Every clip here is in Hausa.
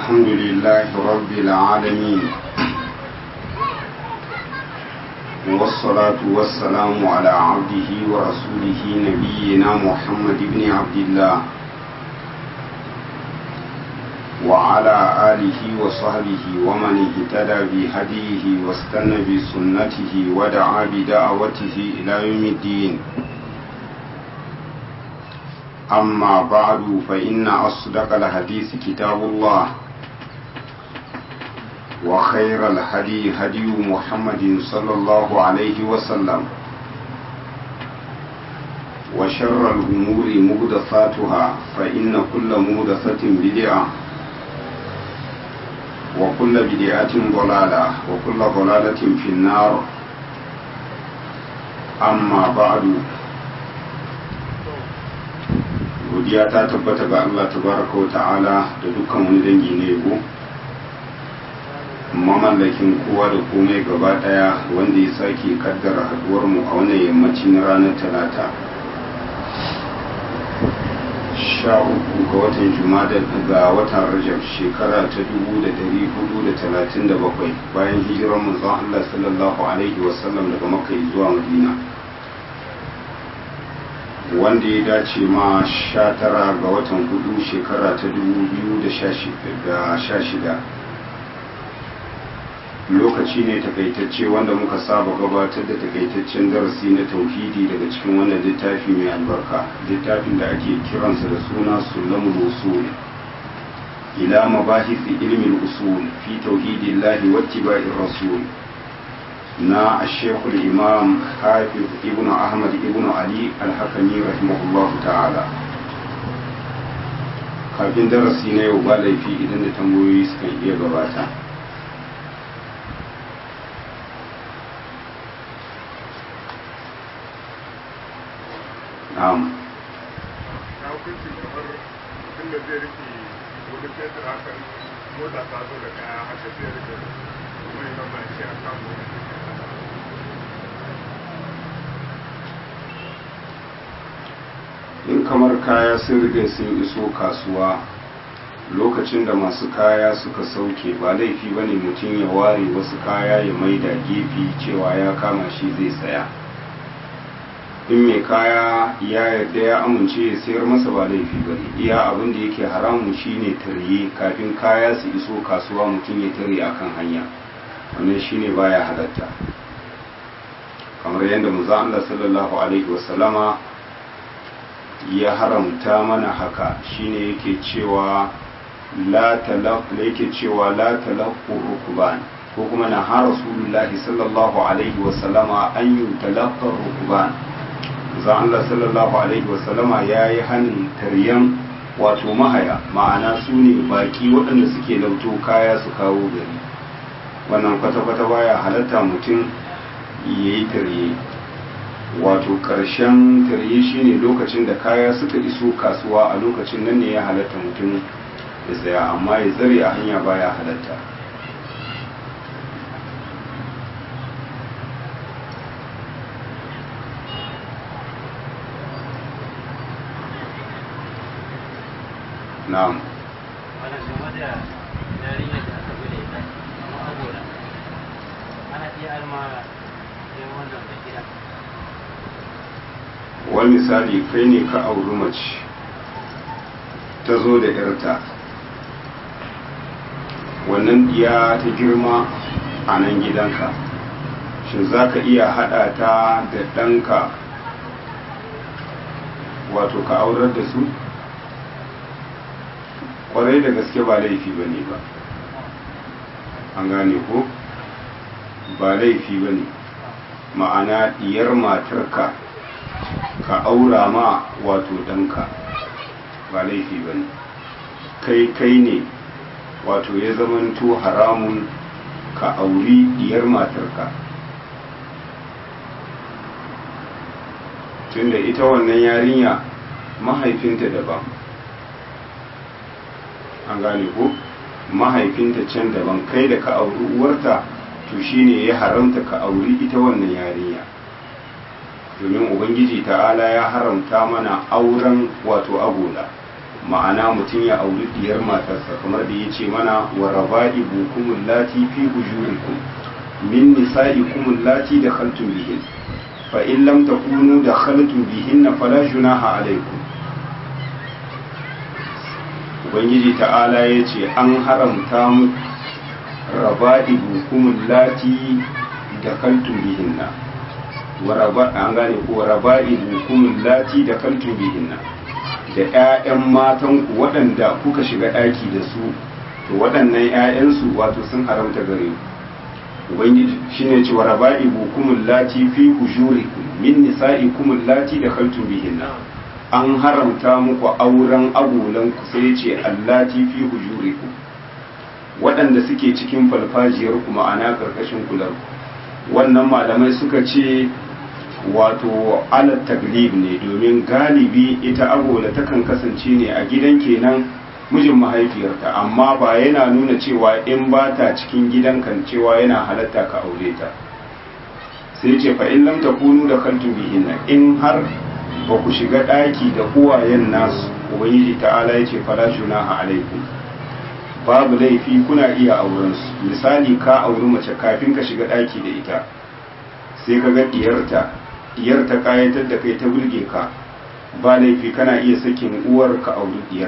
الحمد لله رب العالمين والصلاة والسلام على عبده ورسوله نبينا محمد بن عبد الله وعلى آله وصحبه ومن اهتدى بهديه واستنى بسنته ودعا بدعوته إلى يوم الدين أما بعد فإن أصدق الحديث كتاب الله وخير الهدي هدي محمد صلى الله عليه وسلم وشر الأمور مهدثاتها فإن كل مهدثة بدعة وكل بدعة ضلالة وكل ضلالة في النار أما بعد godiya ta tabbata ga Allah tabaraka wa ta'ala da dukkan wani dangi na yabo mamallakin kowa da komai gaba daya wanda ya sake kaddara haduwar mu a wannan yammaci na ranar talata sha uku ga watan jumada ga watan rajab shekara ta dubu da dari hudu da talatin da bakwai bayan hijirar manzon Allah sallallahu alaihi wasallam daga makka zuwa madina wanda ya dace ma sha tara ga watan hudu shekara ta dubu biyu da sha shida lokaci ne takaitacce wanda muka saba gabatar da takaitaccen darasi na tauhidi daga cikin wannan littafi mai albarka littafin da ake kiransa da suna sulamul usul ila mabahisi ilmin usul fi tauhidillahi wattiba'ir rasul na ashekul imam hafiz ibn ahmad ibn ali alhakami rahimahullah ta'ala kafin darasi na yau ba laifi idan da tambayoyi suka iya gabata na'am na hukunci kamar mutum da zai rike wani fetur hakan mota ta zo da kaya haka zai rike mai zama shi a samu in kamar kaya sun riga sun iso kasuwa lokacin da masu kaya suka sauke ba laifi ba ne mutum ya ware wasu kaya ya maida gefe cewa ya kama shi zai saya in mai kaya ya yarda ya amince ya sayar masa ba laifi ba ne iya abin da yake haramu shine tarye kafin kaya su iso kasuwa mutum ya tare akan hanya wannan shine baya halatta kamar yadda muza Allah sallallahu alaihi wasallama ya haramta mana haka shine yake cewa la talaq yake cewa la talaqu rukban ko kuma na ha rasulullahi sallallahu alaihi wasallama an yi talaqar rukban za Allah sallallahu alaihi wasallama ya yi hannun taryan wato mahaya ma'ana su ne baki waɗanda suke lauto kaya su kawo gari wannan kwata-kwata baya halatta mutum ya yi tarye wato ƙarshen tarye shine lokacin da kaya suka iso kasuwa a lokacin nan ne ya halatta mutum ya tsaya amma ya zare a hanya baya halatta na'am wannan game da yarinyar da aka bude ita amma saboda ana iya alma yin wannan da gida wani misali kai ne ka auri mace ta zo da yarta wannan diya ta girma a nan gidanka shin za ka iya haɗa ta da ɗanka wato ka aurar da su kwarai da gaske ba laifi ba ne ba an gane ko ba laifi ba ne ma'ana diyar matarka ka aura ma wato ɗanka ba laifi ba ne kai kai ne wato ya zamanto haramun ka auri diyar matarka tunda ita wannan yarinya mahaifinta daban an gane ko mahaifinta can daban kai da ka auri uwarta to shine ya haramta ka auri ita wannan yarinya domin ubangiji ta'ala ya haramta mana auren wato agola ma'ana mutum ya auri diyar matarsa kamar da ya ce mana wa raba'i bukumul lati fi hujurikum min nisa'ikum lati da khaltum bihin fa in lam takunu da khaltum bihinna fala junaha alaikum ubangiji ta'ala ya ce an haramta mu raba'i bukumul lati da khaltum bihinna wa raba an gane ko raba'i bukumul lati da khaltum bihinna da 'ya'yan matanku waɗanda kuka shiga ɗaki da su to waɗannan 'ya'yansu wato sun haramta gare ku ubangiji shine cewa raba'i bukumul lati fi hujurikum min nisa'ikum lati da khaltum bihinna an haramta muku auren agolan ku sai ce allati fi hujurikum waɗanda suke cikin falfajiyar ku ma'ana karkashin kular wannan malamai suka ce wato alat taglib ne domin galibi ita agola takan kasance ne a gidan kenan mijin mahaifiyarta amma ba yana nuna cewa in ba ta cikin gidan kan cewa yana halatta ka aure ta sai ce fa in lam takunu da kaltu bihinna in har ba ku shiga daki da uwayen nasu ubangiji ta'ala yace fala junaha alaikum babu laifi kuna iya auren su misali ka auri mace kafin ka shiga daki da ita sai ka ga diyarta diyar ta kayatar da kai ta burge ka ba laifi kana iya sakin uwar ka auri diyar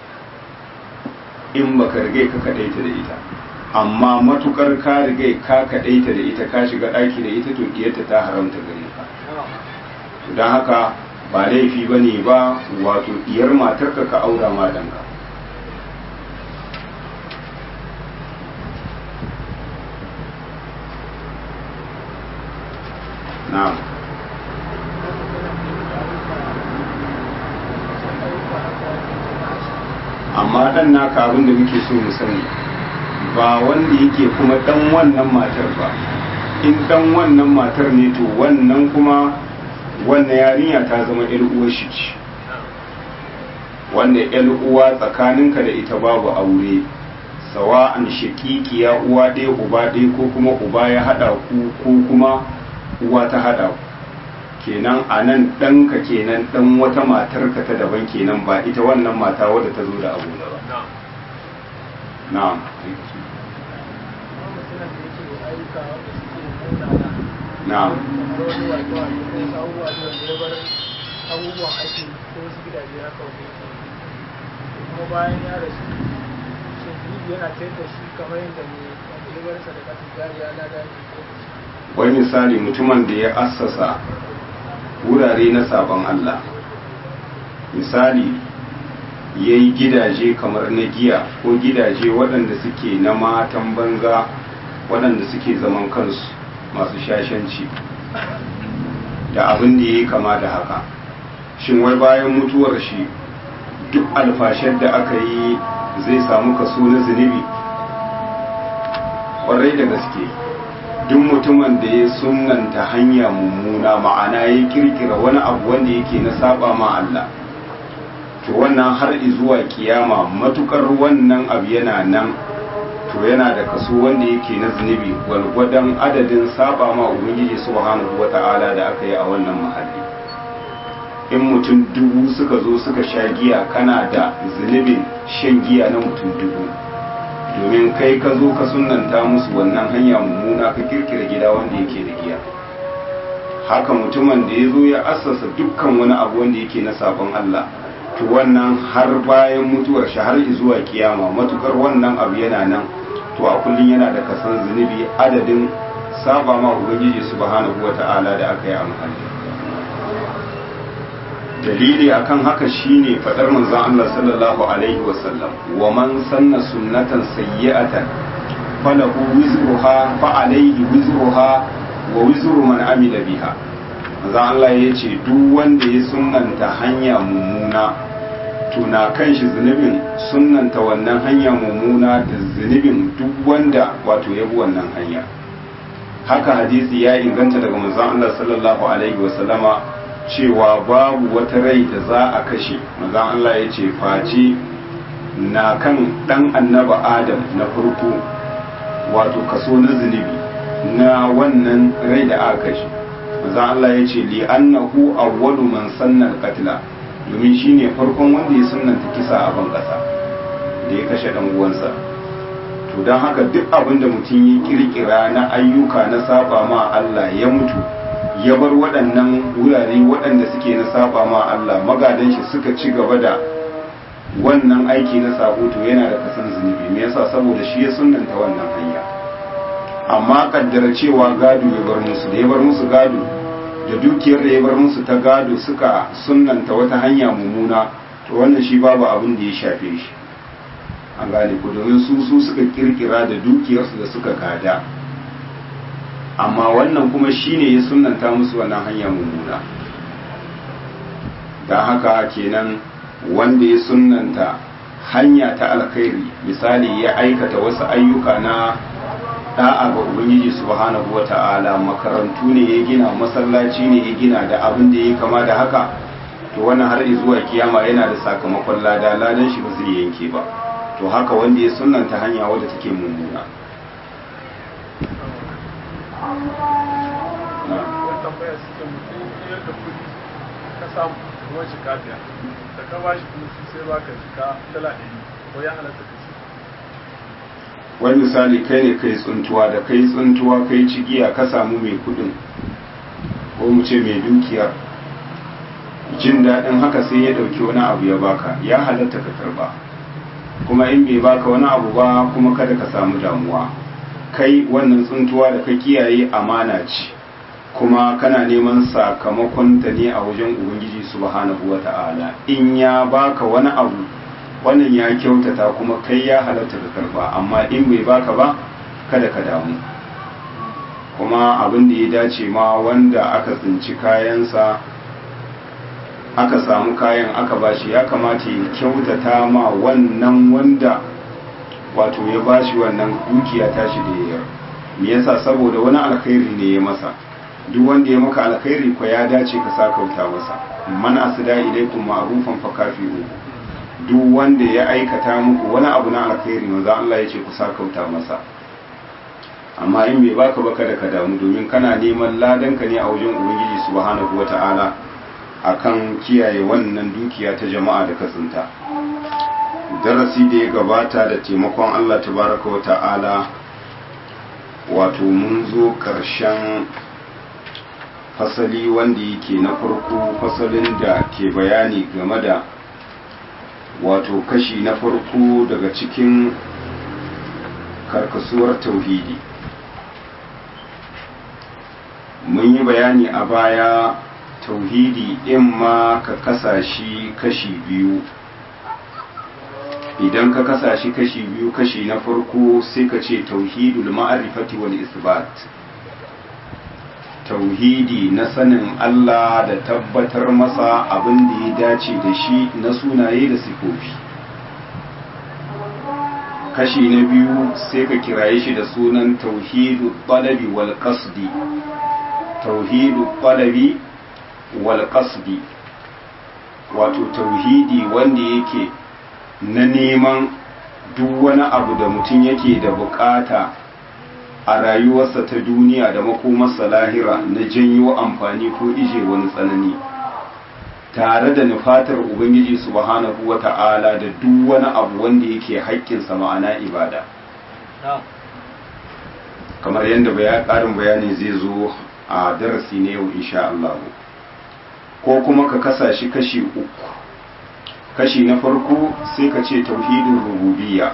in baka rigai ka kadaita da ita amma matukar ka rigai ka kadaita da ita ka shiga daki da ita to diyarta ta haramta gare ka don haka ba laifi ba ne ba wato diyar matarka ka aura ma danka na'am amma dan naka abin da muke so mu sani ba wanda yake kuma dan wannan matar ba in dan wannan matar ne to wannan kuma wannan yarinya ta zama yar uwar shi ce wanda yar uwa tsakaninka da ita babu aure sawa'an shakikiya uwa ɗaya uba ɗaya ko kuma uba ya haɗa ku ko kuma uwa ta haɗa ku kenan a nan ɗanka kenan ɗan wata matarka ta daban kenan ba ita wannan mata wadda ta zo da abu da ba na'am na'am abubuwan ake ko wasu gidaje haka wanda yake kuma bayan ya rasu shin zunubi yana tayar da shi kamar yadda ne wanda ya bar sadakatun jariya na da wani misali mutumin da ya assasa wurare na sabon Allah misali ya yi gidaje kamar na giya ko gidaje waɗanda suke na matan banza waɗanda suke zaman kansu masu shashanci da abin da ya yi kama da haka shin wai bayan mutuwar shi duk alfashar da aka yi zai samu kaso na zunubi ƙwarai da gaske duk mutumin da ya sunanta hanya mummuna ma'ana ya kirkira wani abu wanda yake na saba ma Allah to wannan har zuwa kiyama matukar wannan abu yana nan to yana da kaso wanda yake na zunubi gwalgwadon adadin saba ma ubangiji subhanahu wata'ala da aka yi a wannan mahalli in mutum dubu suka zo suka sha giya kana da zunubin shan giya na mutum dubu domin kai ka zo ka sunanta musu wannan hanya mummuna ka kirkira gida wanda yake da giya haka mutumin da ya zo ya assasa dukkan wani abu wanda yake na sabon Allah to wannan har bayan mutuwar shi har zuwa kiyama matukar wannan abu yana nan to a kullum yana da kasan zunubi adadin saba ma ubangiji subhanahu wata'ala da aka yi a muhalli dalili akan haka shine fadar manzon Allah sallallahu alaihi wasallam wa man sanna sunnatan sayyi'atan falahu wizruha fa alaihi wizruha wa wizru man amila biha manzon Allah yace duk wanda ya sunnanta hanya mummuna to na kan shi zunubin sunnanta wannan hanya mummuna da zunubin duk wanda wato ya bi wannan hanya haka hadisi ya inganta daga manzon Allah sallallahu alaihi wasallama cewa babu wata rai da za a kashe manzon Allah ya ce face na kan dan annaba Adam na farko wato kaso na zunubi na wannan rai da aka kashe manzon Allah ya ce li annahu awwalu man sanna al-qatla domin shi ne farkon wanda ya sunanta kisa a ban ƙasa da ya kashe ɗan uwansa to don haka duk abin da mutum ya kirkira na ayyuka na saba ma Allah ya mutu ya bar waɗannan wurare waɗanda suke na saba ma Allah magadan shi suka ci gaba da wannan aiki na sabo to yana da kasan zunubi me yasa saboda shi ya sunnanta wannan hanya amma kaddara cewa gado ya bar musu da ya bar musu gado da dukiyar da ya bar musu ta gado suka sunnanta wata hanya mummuna to wannan shi babu abin da ya shafe shi an gane ku domin su su suka kirkira da dukiyarsu da suka gada amma wannan kuma shine ya sunnanta musu wannan hanya mummuna don haka kenan wanda ya sunnanta hanya ta alkhairi misali ya aikata wasu ayyuka na da'a ga ubangiji subhanahu wata'ala makarantu ne ya gina masallaci ne ya gina da abin da ya kama da haka to wannan har zuwa kiyama yana da sakamakon lada ladan shi ba zai yanke ba to haka wanda ya sunnanta hanya wadda take mummuna wani tambaya suke mutum yar da kudi ka samu ruwan shi kafiya da ka ba shi kuma sai ba ka jika dala ɗari ko ya halatta ka ci wani misali kai ne kai tsuntuwa da kai tsuntuwa kai cigiya ka samu mai kudin ko mu ce mai dukiyar jin daɗin haka sai ya ɗauki wani abu ya baka ya halatta ka karba kuma in bai baka wani abu ba kuma kada ka samu damuwa kai wannan tsuntuwa da ka kiyaye amana ce kuma kana neman sakamakon ta ne a wajen ubangiji subhanahu wata'ala in ya baka wani abu wannan ya kyautata kuma kai ya halatta ka karba amma in bai baka ba kada ka damu kuma abin da ya dace ma wanda aka tsinci kayansa aka samu kayan aka bashi ya kamata ya kyautata ma wannan wanda wato ya bashi wannan dukiya tashi da ya me yasa saboda wani alkhairi ne ya masa duk wanda ya maka alkhairi ko ya dace ka sakauta masa man asda ilaikum ma'rufan fakafi'u duk wanda ya aikata muku wani abu na alkhairi manzo Allah ya ce ku sakauta masa amma in bai baka baka da ka damu domin kana neman ladanka ne a wajen ubangiji subhanahu wata'ala akan kiyaye wannan dukiya ta jama'a da ka tsinta darasi da ya gabata da taimakon Allah tabaraka wa ta'ala wato mun zo ƙarshen fasali wanda yake na farko fasalin da ke bayani game da wato kashi na farko daga cikin karkasuwar tauhidi mun yi bayani a baya tauhidi in ma ka kasa shi kashi biyu idan ka kasa shi kashi biyu kashi na farko sai ka ce tauhidul ma'arifati wal isbat tauhidi na sanin Allah da tabbatar masa abin da ya dace da shi na sunaye da sifofi kashi na biyu sai ka kiraye shi da sunan tauhidu talabi wal qasdi tauhidu talabi wal qasdi wato tauhidi wanda yake na neman duk wani abu da mutum yake da bukata a rayuwarsa ta duniya da makomarsa lahira na janyo amfani ko ije wani tsanani tare da nufatar ubangiji subhanahu wa ta'ala da duk wani abu wanda yake haƙƙinsa ma'ana ibada kamar yadda ƙarin bayani zai zo a darasi ne yau insha Allah ko kuma ka kasa shi kashi uku kashi na farko sai ka ce tauhidin rububiyya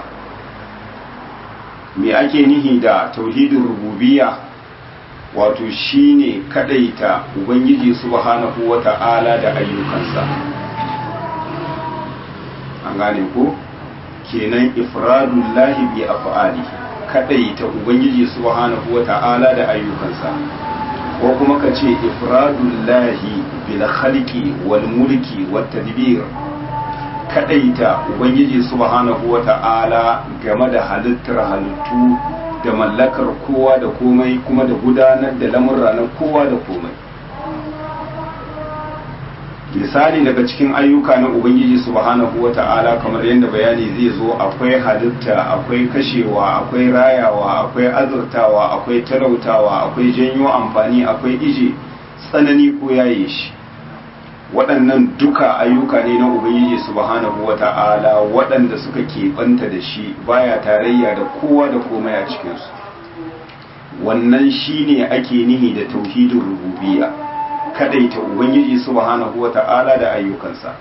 me ake nihi da tauhidin rububiyya wato shine kadaita ubangiji subhanahu wata'ala da ayyukansa an gane ko kenan ifradullahi bi af'ali kadaita ubangiji subhanahu wata'ala da ayyukansa ko kuma ka ce ifradullahi bil khalqi wal mulki wat tadbir kadaita ubangiji subhanahu wata'ala game da halittar halittu da mallakar kowa da komai kuma da gudanar da lamurra na kowa da komai misali daga cikin ayyuka na ubangiji subhanahu wata'ala kamar yadda bayani zai zo akwai halitta akwai kashewa akwai rayawa akwai azurtawa akwai talautawa akwai janyo amfani akwai ije tsanani ko yaye shi waɗannan duka ayyuka ne na ubangiji subhanahu wata'ala waɗanda suka keɓanta da shi baya tarayya da kowa da komai a cikinsu wannan shine ake nihi da tauhidin rububiyya kadaita ubangiji subhanahu wata'ala da ayyukansa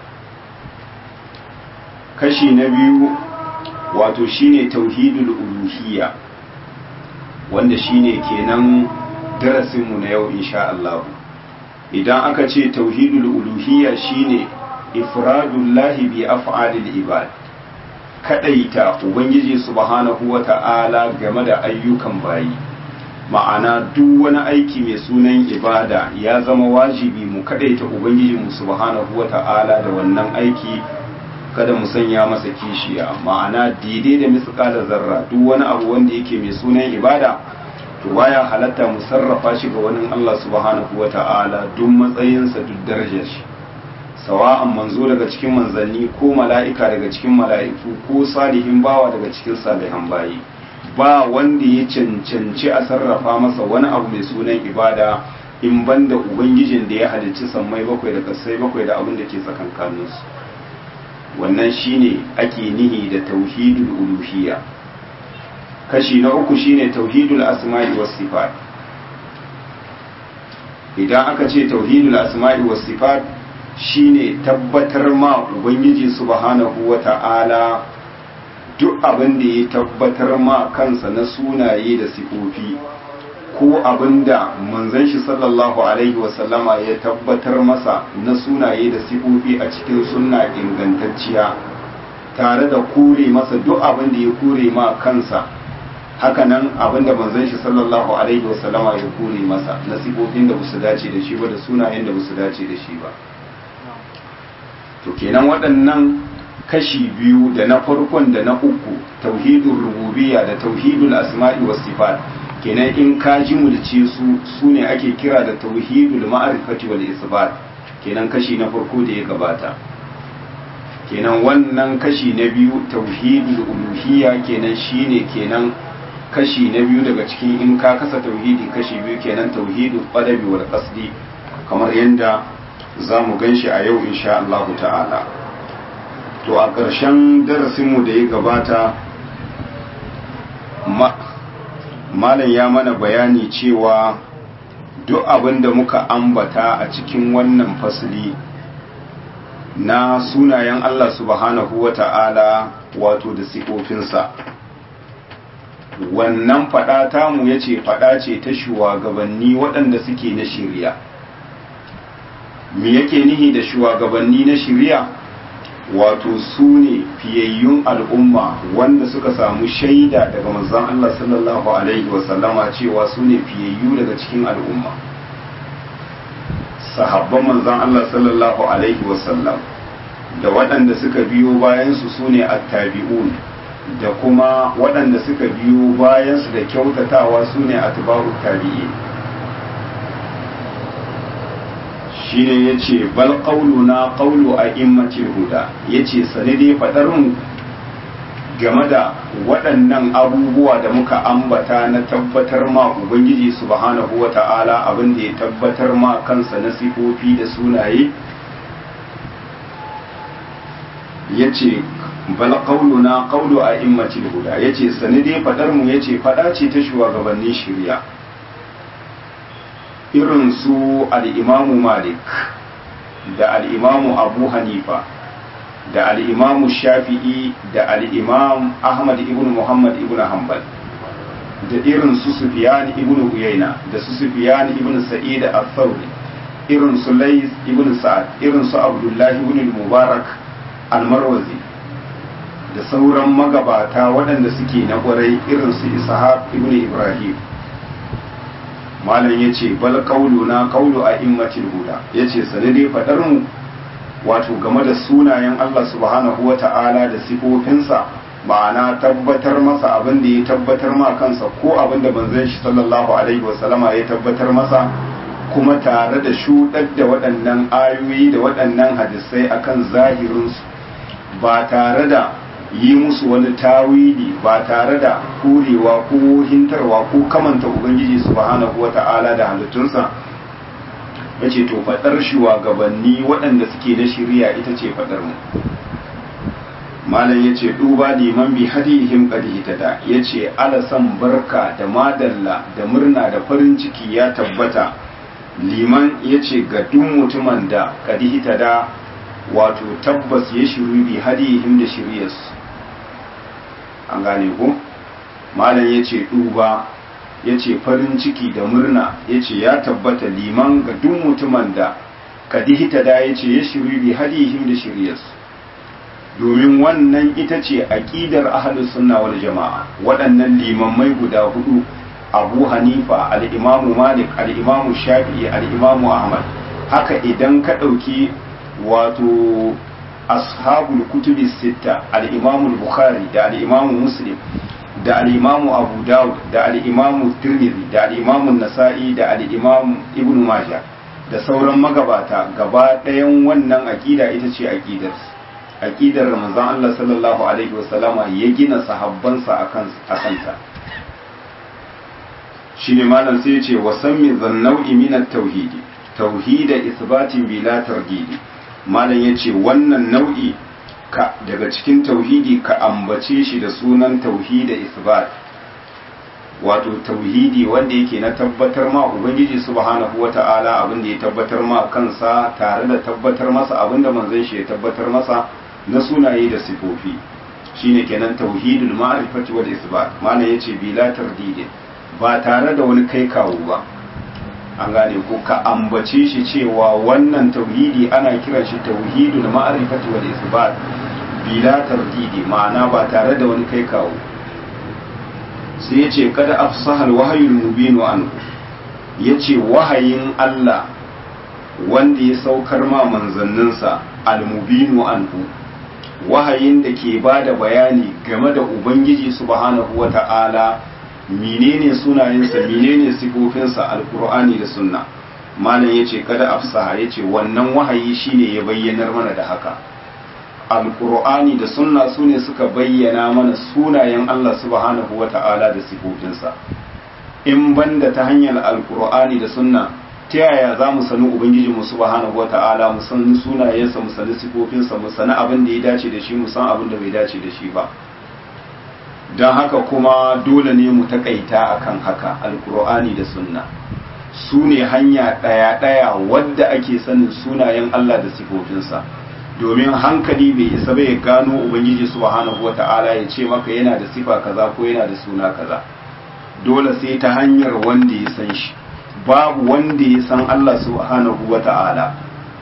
kashi na biyu wato shine tauhidul uluhiyya wanda shine kenan darasinmu na yau insha Allah idan aka ce tauhidul uluhiyya shine ifradullahi bi af'alil ibad kadaita ubangiji subhanahu wata'ala game da ayyukan bayi ma'ana duk wani aiki mai sunan ibada ya zama wajibi mu kadaita ubangiji mu subhanahu wata'ala da wannan aiki kada mu sanya masa kishiya ma'ana daidai da misƙalar zarra duk wani abu wanda yake mai sunan ibada to baya halatta mu sarrafa shi ga wani Allah subhanahu wata'ala duk matsayinsa duk darajar shi sawa'an manzo daga cikin manzanni ko mala'ika daga cikin mala'iku ko salihin bawa daga cikin salihan bayi ba wanda ya cancanci a sarrafa masa wani abu mai sunan ibada in banda ubangijin da ya halicci sammai bakwai da kasai bakwai da abin da ke tsakankaninsu wannan shine ake nihi da tauhidul uluhiyya kashi na uku shine tauhidul asma'i was sifat idan aka ce tauhidul asma'i was sifat shine tabbatar ma ubangiji subhanahu wata'ala duk abin da ya tabbatar ma kansa na sunaye da sifofi ko abin da manzon shi sallallahu alaihi wasallama ya tabbatar masa na sunaye da sifofi a cikin sunna ingantacciya tare da kure masa duk abin da ya kure ma kansa hakanan abin da manzon shi sallallahu alaihi wasallama ya kure masa na sifofin da basu dace da shi ba da sunayen da basu dace da shi ba to kenan waɗannan kashi biyu da na farkon da na uku tauhidul rububiyya da tauhidul asma'i was sifat kenan in ka ji mulce su su ne ake kira da tauhidul ma'rifati wal isbat kenan kashi na farko da ya gabata kenan wannan kashi na biyu tauhidul uluhiyya kenan shine kenan kashi na biyu daga cikin in ka kasa tauhidi kashi biyu kenan tauhidul qadabi wal qasdi kamar yanda za mu gan shi a yau insha Allah ta'ala to a ƙarshen darasinmu da ya gabata malam ya mana bayani cewa duk abin da muka ambata a cikin wannan fasili na sunayen Allah subhanahu wa ta'ala wato da sifofinsa wannan faɗa tamu ya ce faɗa ce ta shugabanni waɗanda suke na shirya me yake nihi da shugabanni na shirya wato su ne fiyayyun al'umma wanda suka samu shaida daga manzon Allah sallallahu alaihi wasallama cewa su ne fiyayyu daga cikin al'umma sahabban manzon Allah sallallahu alaihi wasallam da waɗanda suka biyo bayansu su ne attabi'un da kuma waɗanda suka biyo bayansu da kyautatawa su ne atba'ut tabi'in shine ya ce bal na ƙaulu a immacin huda ya ce sani dai faɗarmu game da waɗannan abubuwa da muka ambata na tabbatar ma ubangiji subhanahu wa ta'ala abin da ya tabbatar ma kansa na sifofi da sunaye ya ce bal na ƙaulu a immacin huda ya ce sani dai faɗarmu ya ce faɗa ce ta shugabannin shirya irin su al'imamu malik da al'imamu abu hanifa da al'imamu shafi'i da al'imam ahmad ibn muhammad ibn hanbal da irin su sufiyan ibn uyaina da su sufiyan ibn sa'id al-thawri irin su lais ibn sa'ad irin su abdullahi ibn mubarak al-marwazi da sauran magabata waɗanda suke na ƙwarai irin su ishaq ibn ibrahim malam ya ce bal na kaulu a immacin huda ya ce sanadai faɗar mu wato game da sunayen Allah subhanahu wa ta'ala da sifofinsa ma'ana tabbatar masa abin da ya tabbatar ma kansa ko abin da banzan shi sallallahu alaihi wasallama ya tabbatar masa kuma tare da shuɗar da waɗannan ayoyi da waɗannan hadisai akan zahirinsu ba tare da yi musu wani tawili ba tare da kurewa ko hintarwa ko kamanta ubangiji subhanahu wata'ala da halittunsa yace to fadar shugabanni waɗanda suke na shari'a ita ce fadar mu malam yace duba liman bi hadihim qad hitada yace alasan barka da madalla da murna da farin ciki ya tabbata liman yace ga duk mutumin da qad hitada wato tabbas ya shiru bi hadihim da shiriyarsu an gane ko malam yace duba yace farin ciki da murna yace ya tabbata liman ga duk mutumin da qad hitada yace ya shiru bi hadihim da shiriyarsu domin wannan ita ce aƙidar ahlus sunna wal jama'a waɗannan limammai guda hudu abu hanifa al'imamu malik al'imamu shafi'i al'imamu ahmad haka idan ka ɗauki wato ashabul kutubi sitta al'imamu bukhari da al'imamu muslim da al'imamu abu dawud da al'imamu tirmidhi da al'imamu nasa'i da al'imamu ibn majah da sauran magabata gaba ɗayan wannan aƙida ita ce aƙidarsu aqidar manzon Allah sallallahu alaihi wasallama ya gina sahabbansa akan akanta shine malam sai ya ce wa sammi zannau'i min at-tauhid tauhid isbatin bila targidi malam yace wannan nau'i ka daga cikin tauhidi ka ambace shi da sunan tauhid isbat wato tauhidi wanda yake na tabbatar ma ubangiji subhanahu wata'ala abin da ya tabbatar ma kansa tare da tabbatar masa abin da manzon shi ya tabbatar masa na sunaye da sifofi shine kenan tauhidul ma'rifati wal isbat mana yace bila tardidin ba tare da wani kai kawo ba an gane ko ka ambace shi cewa wannan tauhidi ana kiran shi tauhidul ma'rifati wal isbat bila tardidi ma'ana ba tare da wani kai kawo sai yace kada afsahal wahyul mubinu anhu yace wahayin Allah wanda ya saukar ma manzanninsa al-mubinu anhu wahayin da ke ba da bayani game da Ubangiji subhanahu wa ta'ala menene sunayensa menene sifofinsa alkur'ani da sunna malam ya ce kada afsaha ya ce wannan wahayi shine ya bayyanar mana da haka alkur'ani da sunna su ne suka bayyana mana sunayen Allah subhanahu wa ta'ala da sifofinsa in banda ta hanyar alkur'ani da sunna ta yaya za mu sani ubangiji mu subhanahu wata'ala mu san sunayensa mu sani sifofinsa mu sani abin da ya dace da shi mu san abin da bai dace da shi ba don haka kuma dole ne mu takaita akan haka alkur'ani da sunna su ne hanya ɗaya-ɗaya wadda ake sanin sunayen Allah da sifofinsa domin hankali bai isa bai gano ubangiji subhanahu wata'ala ya ce maka yana da sifa kaza ko yana da suna kaza dole sai ta hanyar wanda ya san shi babu wanda ya san Allah subhanahu wa ta'ala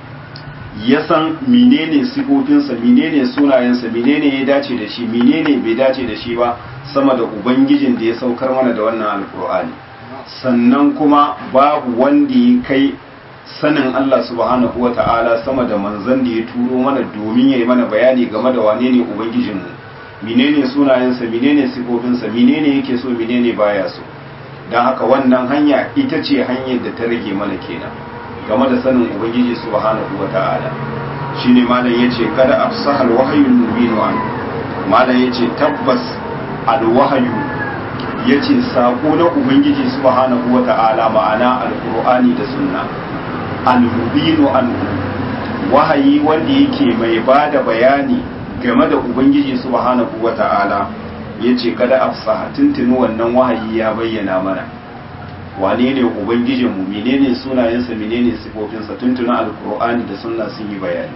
ya san menene sifofinsa menene sunayensa menene ya dace da shi menene bai dace da shi ba sama da ubangijin da ya saukar mana da wannan alkur'ani sannan kuma babu wanda ya kai sanin Allah subhanahu wa ta'ala sama da manzan da ya turo mana domin ya yi mana bayani game da wane ne ubangijinmu menene sunayensa menene sifofinsa menene yake so menene baya so don haka wannan hanya ita ce hanyar da ta rage mana kenan game da sanin ubangiji subhanahu wa ta'ala shine malam yace kada afsahal wahyul mubin an malam yace tabbas alwahyu yace sako na ubangiji subhanahu wa ta'ala ma'ana alqur'ani da sunna almubin an wahayi wanda yake mai bada bayani game da ubangiji subhanahu wa ta'ala ya ce kada afsaha tuntuni wannan wahayi ya bayyana mana wane ne ubangijinmu menene sunayensa menene sifofinsa tuntuni alkur'ani da sunna sun yi bayani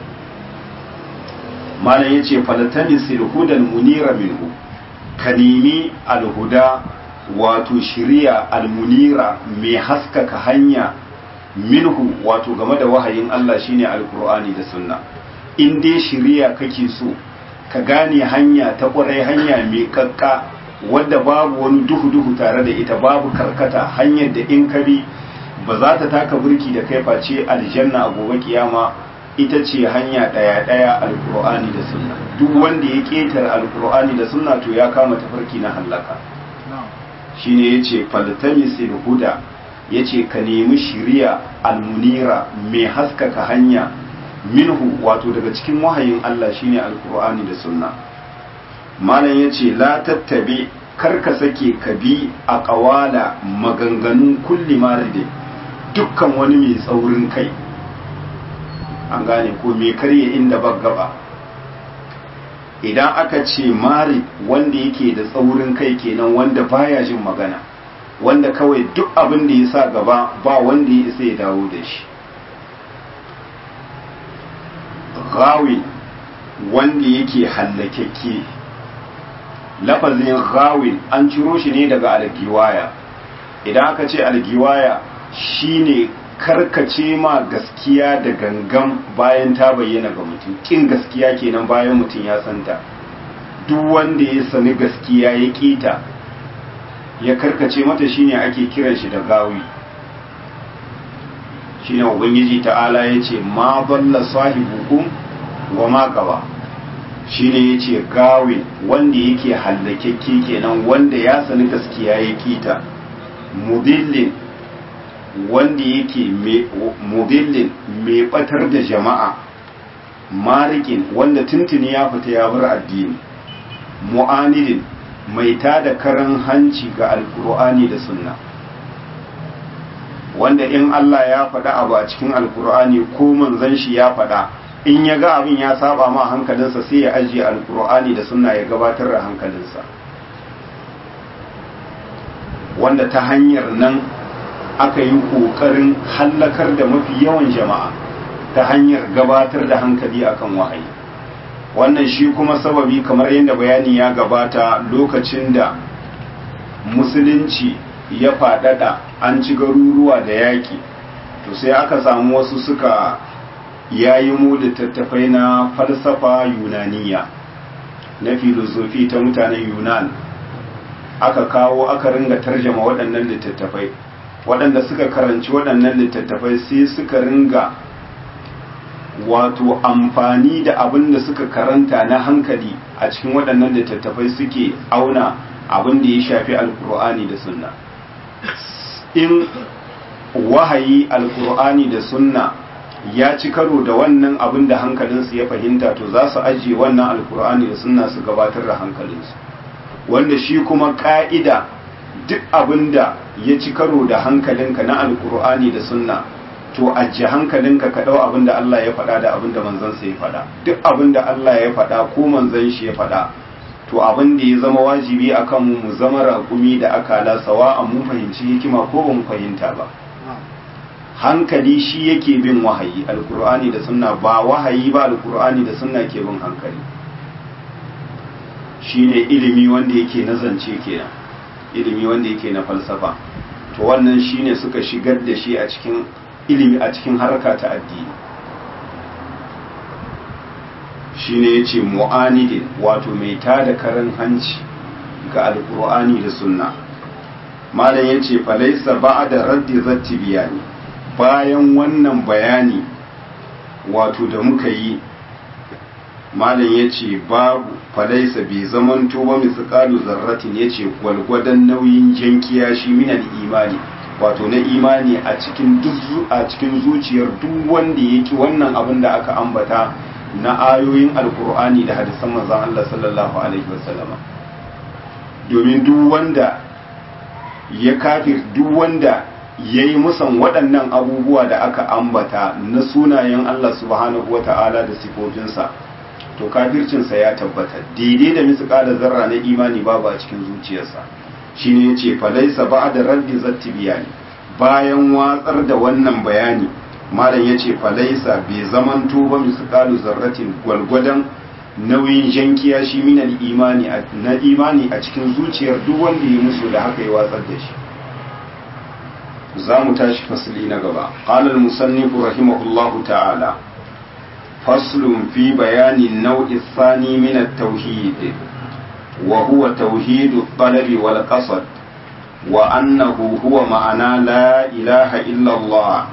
malam ya ce falatani silhudan munira minhu ka nemi alhuda wato shiriya almunira mai haskaka hanya minhu wato game da wahayin Allah shine alkur'ani da sunna in dai shiriya kake so ka gane hanya ta ƙwarai hanya mai kakka wadda babu wani duhu-duhu tare da ita babu karkata hanyar da in ka bi ba za ta taka burki da kai face aljanna a gobe kiyama ita ce hanya ɗaya-ɗaya alkur'ani da sunna duk wanda ya ƙetare alkur'ani da sunna to ya kama tafarki na hallaka shine yace faltamisil huda yace ka nemi shiriya almunira mai haskaka hanya minhu wato daga cikin wahayin Allah shine alkur'ani da sunna malam yace la tattabi kar ka sake ka bi a ƙawala maganganun kulli maride dukkan wani mai tsaurin kai an gane ko mai karye inda ba gaba idan aka ce mari wanda yake da tsaurin kai kenan wanda baya jin magana wanda kawai duk abin da ya sa gaba ba wanda ya isa ya dawo da shi gawi wanda yake hallakekke lafazin gawin an ciro shi ne daga algiwaya idan aka ce algiwaya shine karkace ma gaskiya da gangan bayan ta bayyana ga mutum kin gaskiya kenan bayan mutum ya santa duk wanda ya sani gaskiya ya kita ya karkace mata shine ake kiran shi da gawi shine ubangiji ta'ala ya ce ma balla sahibukum wa ma gaba shine ya ce gawi wanda yake hallakekke kenan wanda ya sani gaskiya ya kita mudillin wanda yake mudillin mai batar da jama'a marikin wanda tuntuni ya fita ya bar addini mu'anidin mai tada karan hanci ga alkur'ani da sunna wanda in Allah ya faɗa abu a cikin alkur'ani ko manzon shi ya faɗa in ya ga abin ya saba ma hankalinsa sai ya ajiye alkur'ani da sunna ya gabatar da hankalinsa wanda ta hanyar nan aka yi ƙoƙarin hallakar da mafi yawan jama'a ta hanyar gabatar da hankali akan wahayi wannan shi kuma sababi kamar yadda bayani ya gabata lokacin da musulunci ya faɗaɗa an ci garuruwa da yaƙi to sai aka samu wasu suka yayi mu littattafai na falsafa yunaniya na filosofi ta mutanen yunan aka kawo aka ringa tarjama waɗannan littattafai waɗanda suka karanci waɗannan littattafai sai suka ringa wato amfani da abin da suka karanta na hankali a cikin waɗannan littattafai suke auna abin da ya shafi alkur'ani da sunna in wahayi alkur'ani da sunna ya ci karo da wannan abin da hankalinsu ya fahimta to za su ajiye wannan alkur'ani da sunna su gabatar da hankalinsu wanda shi kuma ka'ida duk abin da ya ci karo da hankalinka na alkur'ani da sunna to ajiye hankalinka ka ɗau abin da Allah ya faɗa da abin da manzansa ya faɗa duk abin da Allah ya faɗa ko manzan shi ya faɗa to abin da ya zama wajibi a kanmu mu zama raƙumi da akala sawa a mun fahimci hikima ko ba mu fahimta ba hankali shi yake bin wahayi alkur'ani da sunna ba wahayi ba alkur'ani da sunna ke bin hankali shine ilimi wanda yake na zance kenan ilimi wanda yake na falsafa to wannan shine suka shigar da shi a cikin ilimi a cikin harka ta addini shine yace mu'anidin wato mai tada karan hanci ga alkur'ani da sunna malam yace falaisa ba'da raddi zatti biyani bayan wannan bayani wato da muka yi malam ya ce babu falaisa bai zamanto ba misƙalu zarratin ya ce gwalgwadon nauyin jankiya shi minan imani wato na imani a cikin a cikin zuciyar duk wanda yake wannan abin da aka ambata na ayoyin alkur'ani da hadisan manzon Allah sallallahu alaihi wasallama domin duk wanda ya kafir duk wanda ya yi musan waɗannan abubuwa da aka ambata na sunayen Allah subhanahu wa ta'ala da sifofinsa to kafircinsa ya tabbata daidai da misƙala zarra na imani babu a cikin zuciyarsa shine yace falaisa ba da raddi zatti biyani bayan watsar da wannan bayani malam yace falaisa bai zamanto ba misƙalu zarratin gwalgwadon nauyin jankiya shi minal imani na imani a cikin zuciyar duk wanda ya musu da haka ya watsar da shi za mu tashi fasili na gaba qala al-musannifu rahimahullahu ta'ala faslun fi bayani nau'i thani min at-tauhid wa huwa tauhid at-talab wal qasd wa annahu huwa ma'ana la ilaha illa Allah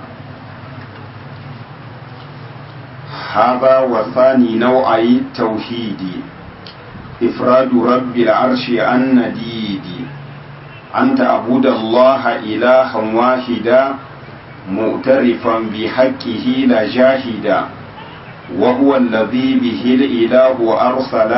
هذا وثاني نوعي التوحيد إفراد رب العرش عن نديد أن تعبد الله إلها واحدا مؤترفا بحقه لا جاهدا وهو الذي به الإله أرسل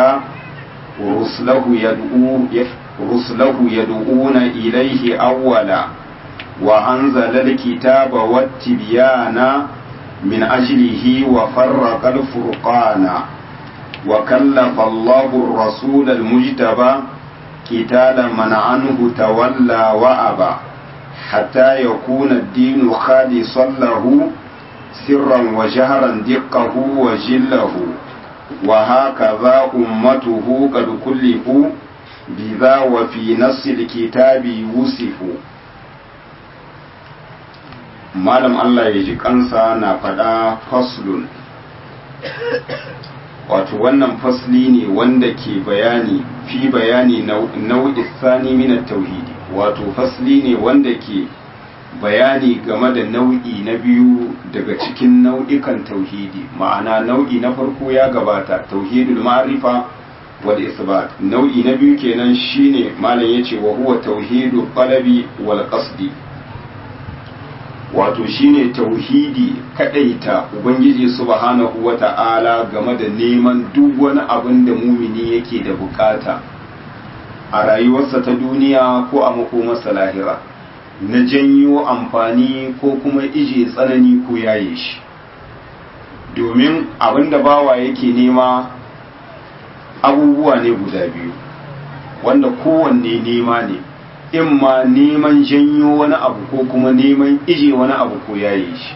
رسله يدعو رسله يدعون إليه أولا وأنزل الكتاب والتبيان من أجله وفرق الفرقان وكلف الله الرسول المجتبى قتال من عنه تولى وأبى حتى يكون الدين خالصا له سرا وجهرا دقه وجله وهكذا أمته قد كلفوا بذا وفي نص الكتاب يوسف malam Allah ya ji kansa na faɗa faslun wato wannan fasli ne wanda ke bayani fi bayani nau'i sani min tauhidi wato fasli ne wanda ke bayani game da nau'i na biyu daga cikin nau'ikan tauhidi ma'ana nau'i na farko ya gabata tauhidul ma'rifa wal isbat nau'i na biyu kenan shine malam yace wa huwa tauhidul qalabi wal qasdi wato shine tauhidi kadaita ubangiji subhanahu wata'ala game da neman duk wani abin da mumini yake da bukata a rayuwarsa ta duniya ko a makomarsa lahira na janyo amfani ko kuma ije tsanani ko yaye shi domin abin da bawa yake nema abubuwa ne guda biyu wanda kowanne nema ne in ma neman janyo wani abu ko kuma neman ije wani abu ko yaye shi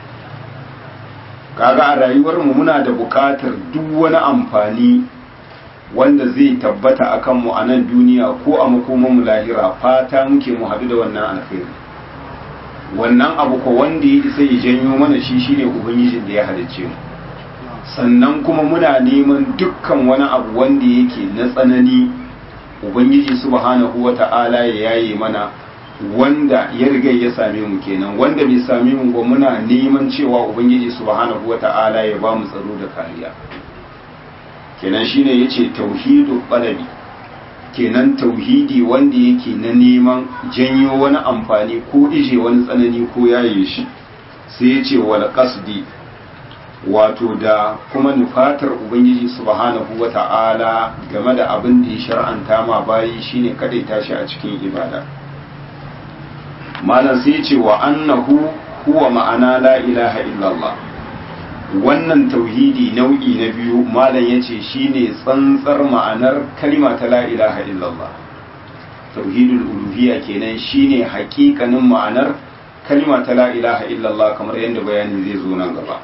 kaga a rayuwarmu muna da buƙatar duk wani amfani wanda zai tabbata a kanmu a nan duniya ko a makomanmu lahira fata muke mu haɗu da wannan alkhairi wannan abu ko wanda ya isa ya janyo mana shi shine ubangijin da ya halicce mu sannan kuma muna neman dukkan wani abu wanda yake na tsanani ubangiji subhanahu wata'ala ya yaye mana wanda ya riga ya same mu kenan wanda bai same mu ba muna neman cewa ubangiji subhanahu wata'ala ya ba mu tsaro da kariya kenan shine yace tauhidu qalabi kenan tauhidi wanda yake na neman janyo wani amfani ko ije wani tsanani ko yaye shi sai yace wal qasdi wato da kuma nufatar ubangiji subhanahu wata'ala game da abin da ya shar'anta ma bayi shine kadai tashi a cikin ibada malam sai ce wa annahu huwa ma'ana la ilaha illallah wannan tauhidi nau'i na biyu malam yace shine tsantsar ma'anar kalma ta la ilaha illallah tauhidul uluhiyya kenan shine hakikanin ma'anar kalma ta la ilaha illallah kamar yadda bayani zai zo nan gaba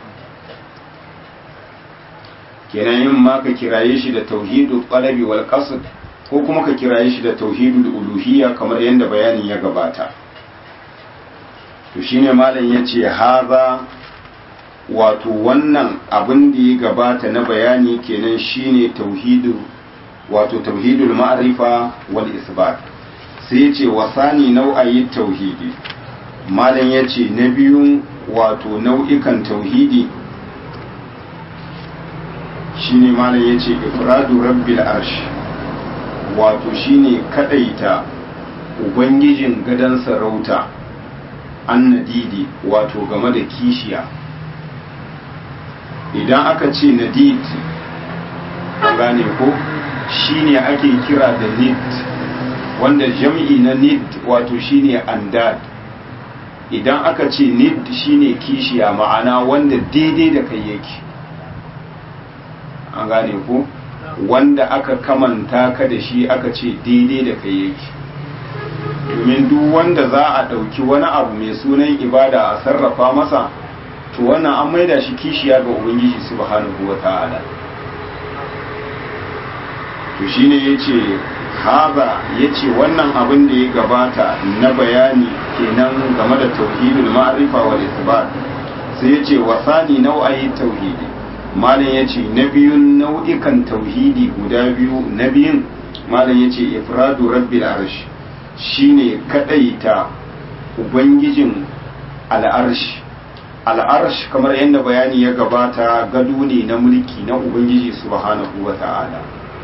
kenan yin ma ka kiraye shi da tauhidul qalabi wal qasd ko kuma ka kiraye shi da tauhidul uluhiyya kamar yadda bayanin ya gabata to shine malam yace haza wato wannan abin da ya gabata na bayani kenan shine tauhidul wato tauhidul ma'rifa wal isbat sai yace wasani nau'ayi tauhidi malam yace na biyun wato nau'ikan tauhidi shine malam yace ifradu rabbil arsh wato shine kadaita ubangijin gadan sarauta annadidi wato game da kishiya idan aka ce nadid an gane ko shine ake kira da nid wanda jam'i na nid wato shine andad idan aka ce nid shine kishiya ma'ana wanda daidai da kai yake an gane ko wanda aka kamanta ka da shi aka ce daidai da kai yake domin duk wanda za a ɗauki wani abu mai sunan ibada a sarrafa masa to wannan an maida shi kishiya ga ubangiji subhanahu wa ta'ala to shine yace haza yace wannan abin da ya gabata na bayani kenan game da tauhidul ma'rifa wal isbat sai yace wasani nau'ayi tauhidi malam yace na biyun nau'ikan tauhidi guda biyu na biyun malam yace ifradu rabbil arsh shine kadaita ubangijin al'arsh al'arsh kamar yadda bayani ya gabata gado ne na mulki na ubangiji subhanahu wa ta'ala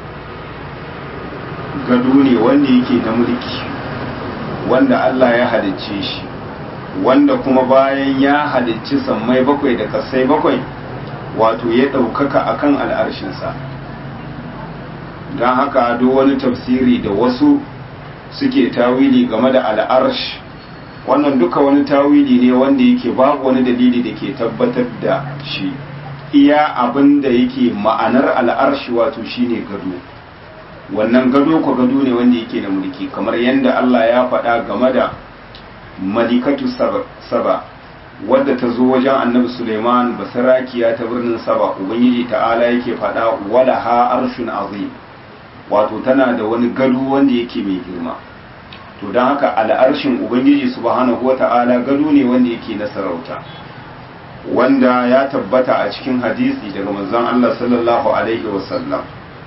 gado ne wanda yake na mulki wanda Allah ya halicce shi wanda kuma bayan ya halicci sammai bakwai da kasai bakwai wato ya ɗaukaka akan al'arshinsa don haka do wani tafsiri da wasu suke tawili game da al'arsh wannan duka wani tawili ne wanda yake babu wani dalili da ke tabbatar da shi iya abin da yake ma'anar al'arshi wato shine gado wannan gado ko gado ne wanda yake da mulki kamar yadda Allah ya faɗa game da malikatu saba wadda ta zo wajen annabi Suleiman basarakiya ta birnin saba ubangiji ta'ala yake faɗa wala ha arshun azim wato tana da wani gado wanda yake mai girma to don haka al'arshin ubangiji subhanahu wa ta'ala gado ne wanda yake na sarauta wanda ya tabbata a cikin hadisi daga manzon Allah sallallahu alaihi wasallam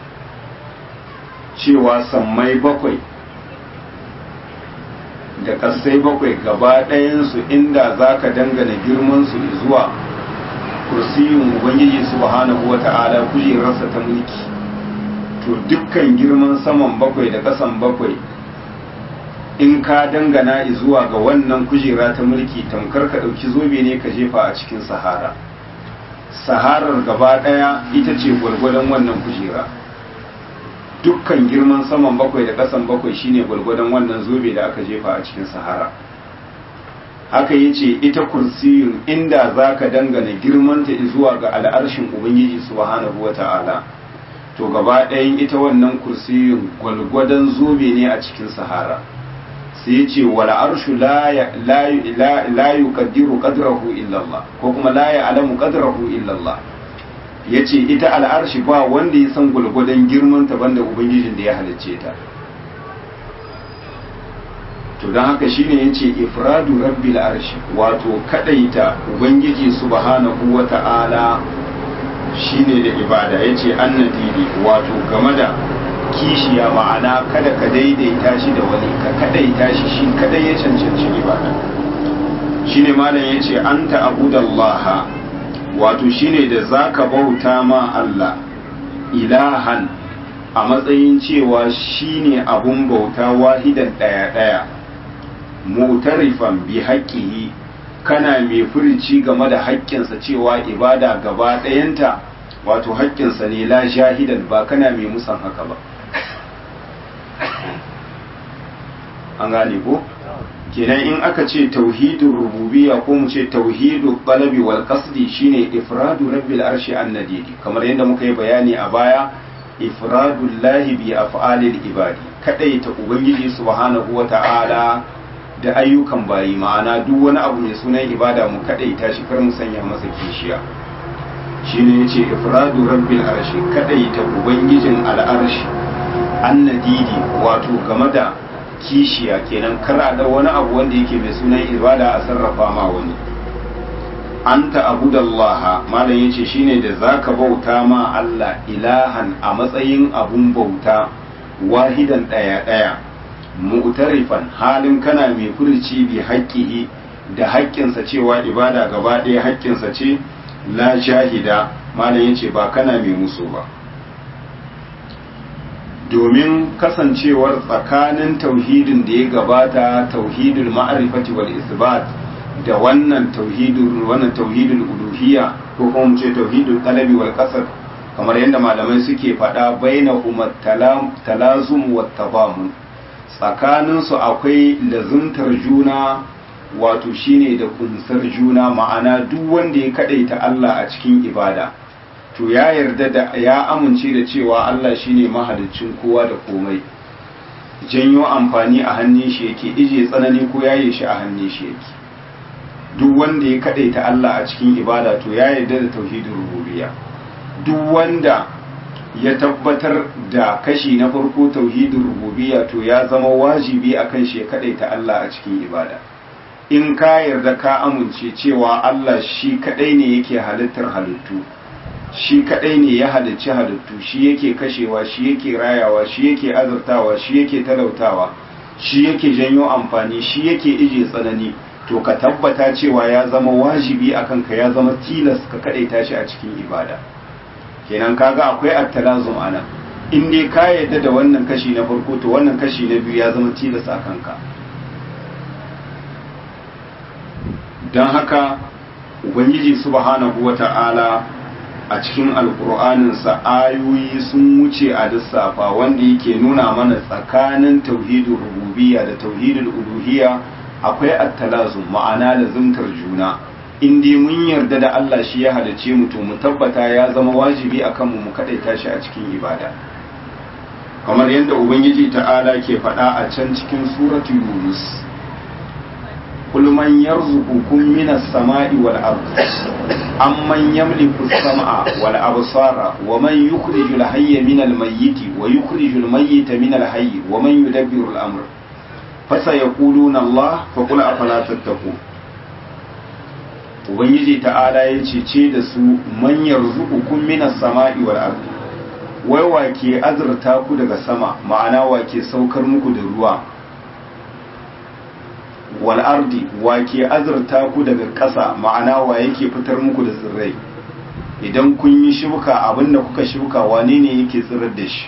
cewa sammai bakwai da kasai bakwai gaba ɗayansu inda za ka dangana girmansu zuwa kursiyin ubangiji subhanahu wa ta'ala kujerarsa ta mulki to dukkan girman saman bakwai da kasan bakwai in ka dangana zuwa ga wannan kujera ta mulki tamkar ka ɗauki zobe ne ka jefa a cikin sahara saharar gaba ɗaya ita ce gwargwadon wannan kujera dukkan girman saman bakwai da ƙasan bakwai shine gwargwadon wannan zobe da aka jefa a cikin sahara haka ya ce ita kursiyun inda za ka dangana girmanta zuwa ga al'arshin ubangiji subhanahu wa ta'ala to gaba ɗayan ita wannan kursiyun gwalgwadon zobe ne a cikin sahara sai ce wala arshu la yuqaddiru qadrahu illa Allah ko kuma la ya'lamu qadrahu illa Allah yace ita al'arshi ba wanda ya san gulgudan girman ta banda ubangijin da ya halicce ta to dan haka shine yace ifradu rabbil arshi wato kadaita ubangiji subhanahu wata'ala shine da ibada yace annadili wato game da kishiya ma'ana kada ka daidaita shi da wani ka kadaita shi shi kadai ya cancanci ibada shine malam yace anta abudallaha wato shine da zaka bauta ma Allah ilahan a matsayin cewa shine abun bauta wahidan daya daya mutarifan bi haqqihi kana mai furici game da haƙƙinsa cewa ibada gaba ɗayanta wato haƙƙinsa ne la shahidan ba kana mai musan haka ba an gane ko kenan in aka ce tauhidin rububiyya ko mu ce tauhidu qalabi wal qasdi shine ifradu rabbil arshi annadidi kamar yadda muka yi bayani a baya ifradu lahi bi af'alil ibadi kadaita ubangiji subhanahu wata'ala da ayyukan bayi ma'ana duk wani abu mai sunan ibada mu kadaita shi kar mu sanya masa kishiya shine yace ifradu rabbil arshi kadaita ubangijin al'arshi annadidi wato game da kishiya kenan kara da wani abu wanda yake mai sunan ibada a sarrafa ma wani anta abudallaha malam yace shine da zaka bauta ma Allah ilahan a matsayin abun bauta wahidan daya daya mu'tarifan halin kana mai furci bi haƙƙihi da haƙƙinsa cewa ibada gaba ɗaya haƙƙinsa ce la shahida malam yace ba kana mai musu ba domin kasancewar tsakanin tauhidin da ya gabata tauhidul ma'rifati wal isbat da wannan tauhidul wannan tauhidul uluhiyya ko kuma mu ce tauhidul talabi wal qasd kamar yadda malamai suke faɗa bainahuma talazum wat tabamun tsakanin su akwai lazuntar juna wato shine da kunsar juna ma'ana duk wanda ya kadaita Allah a cikin ibada to ya yarda da ya amince da cewa Allah shine mahaliccin kowa da komai janyo amfani a hannun shi yake ije tsanani ko yaye shi a hannun shi yake duk wanda ya kadaita Allah a cikin ibada to ya yarda da tauhidin rububiyya duk wanda ya tabbatar da kashi na farko tauhidin rububiyya to ya zama wajibi akan shi ya kadaita Allah a cikin ibada in ka yarda ka amince cewa Allah shi kadai ne yake halittar halittu shi kadai ne ya halicci halittu shi yake kashewa shi yake rayawa shi yake azurtawa shi yake talautawa shi yake janyo amfani shi yake ije tsanani to ka tabbata cewa ya zama wajibi akan ka ya zama tilas ka kadaita shi a cikin ibada kenan kaga akwai attalazum ana in dai ka yadda da wannan kashi na farko to wannan kashi na biyu ya zama tilas a kanka don haka ubangiji subhanahu wata'ala a cikin alkur'aninsa ayoyi sun wuce a lissafa wanda yake nuna mana tsakanin tauhidul rububiyya da tauhidul uluhiyya akwai attalazu ma'ana da zumtar juna in dai mun yarda da Allah shi ya halice mu to mu tabbata ya zama wajibi akan mu mu kadaita shi a cikin ibada kamar yadda ubangiji ta'ala ke faɗa a can cikin suratu yunus قل من يرزقكم من السماء والأرض أمن يملك السمع والأبصار ومن يخرج الحي من الميت ويخرج الميت من الحي ومن يدبر الأمر فسيقولون الله فقل أفلا تتقون Ubangiji ta'ala ya cece da su manyan zukukun minas sama'i wal ardi wai wa ke azurta ku daga sama ma'ana wa ke saukar muku da ruwa wal ardi wa ke azurta ku daga ƙasa ma'ana wa yake fitar muku da tsirrai idan kun yi shuka abinda kuka shuka wane ne yake tsirar da shi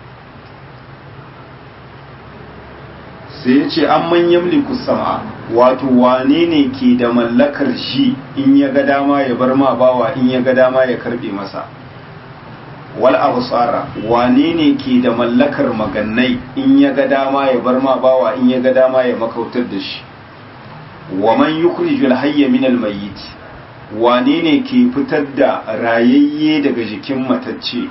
sai ya ce an manyan sama wato wane ne ke da mallakar shi in ya ga dama ya bar ma bawa in ya ga dama ya karbe masa wal absara wane ne ke da mallakar magannai in ya ga dama ya bar ma bawa in ya ga dama ya makautar da shi wa man yukhrijul hayya min al mayyit wane ne ke fitar da rayayye daga jikin matacce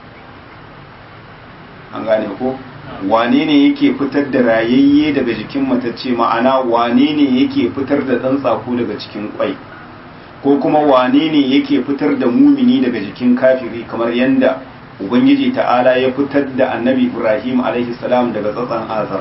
an gane ko wane ne yake fitar da rayayye daga jikin matacce ma'ana wane ne yake fitar da ɗan tsako daga cikin kwai ko kuma wane ne yake fitar da mumini daga jikin kafiri kamar yadda ubangiji ta'ala ya fitar da annabi ibrahim alaihi salam daga tsatsan azar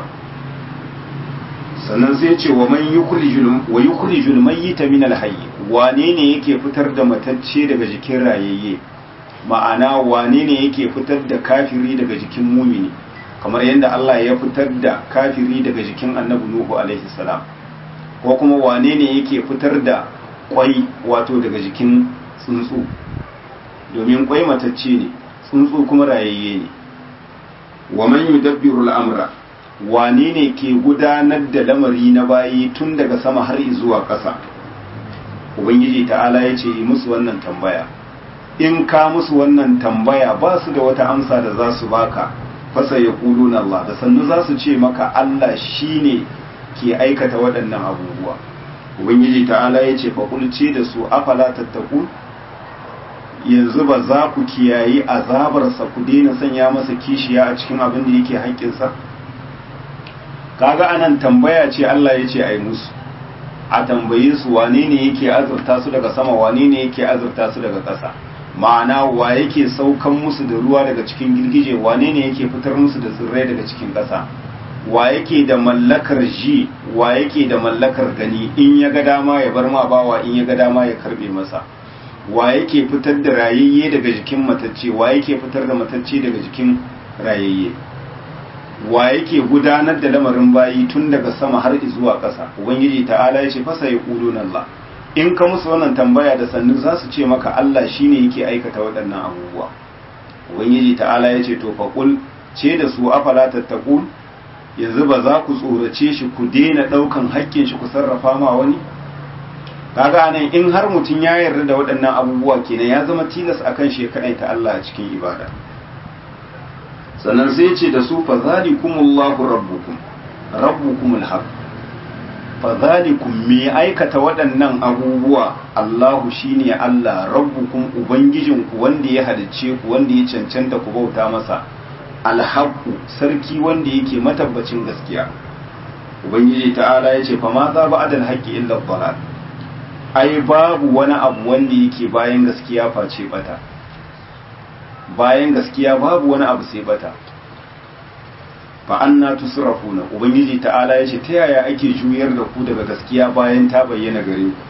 sannan sai ce wa man yukhrijul mayyita min alhayy wane ne yake fitar da matacce daga jikin rayayye ma'ana wane ne yake fitar da kafiri daga jikin mumini kamar yadda Allah ya fitar da kafiri daga jikin annabi Nuhu alaihi salam ko kuma wane ne yake fitar da kwai wato daga jikin tsuntsu domin kwai matacce ne tsuntsu kuma rayayye ne wa man yudabbiru al'amra wane ne ke gudanar da lamari na bayi tun daga sama har zuwa ƙasa ubangiji ta'ala ya ce yi musu wannan tambaya in ka musu wannan tambaya ba su da wata amsa da za su baka fasa ya na Allah da sannu za su ce maka Allah shi ne ke aikata waɗannan abubuwa ubangiji ta'ala ya ce fakulce da su afala tattaku yanzu ba za ku kiyayi azabarsa ku daina sanya masa kishiya a cikin abin da yake haƙƙinsa kaga anan tambaya ce Allah ya ce a yi musu a tambaye su wane ne yake azurta su daga sama wane ne yake azurta su daga ƙasa ma'ana wa yake saukan musu da ruwa daga cikin girgije wane ne yake fitar musu da tsirrai daga cikin ƙasa wa yake da mallakar ji wa yake da mallakar gani in ya ga dama ya bar ma bawa in ya ga dama ya karbe masa wa yake fitar da rayayye daga jikin matacce wa yake fitar da matacce daga jikin rayayye wa yake gudanar da lamarin bayi tun daga sama har zuwa ƙasa ubangiji ta'ala ya ce fasa ya ƙudu Allah in ka musu wannan tambaya da sannu za su ce maka Allah shine yake aikata waɗannan abubuwa ubangiji ta'ala ya ce to faƙul ce da su afala tattaqun yanzu ba za ku tsorace shi ku daina ɗaukan haƙƙin shi ku sarrafa ma wani kaga nan in har mutum ya yarda da waɗannan abubuwa kenan ya zama tilas akan shi kaɗai ta Allah a cikin ibada sannan sai ce da su fa zalikumullahu rabbukum rabbukumul haqq fadhalikum me aikata waɗannan abubuwa Allahu shine Allah rabbukum ubangijinku wanda ya halicce ku wanda ya cancanta ku bauta masa alhaqu sarki wanda yake matabbacin gaskiya ubangiji ta'ala ya ce fa ma za ba adal haqqi illa dhalal ai babu wani abu wanda yake bayan gaskiya face bata bayan gaskiya babu wani abu sai bata fa anna tusrafuna ubangiji ta'ala yace ta yaya ake juyar da ku daga gaskiya bayan ta bayyana gare ku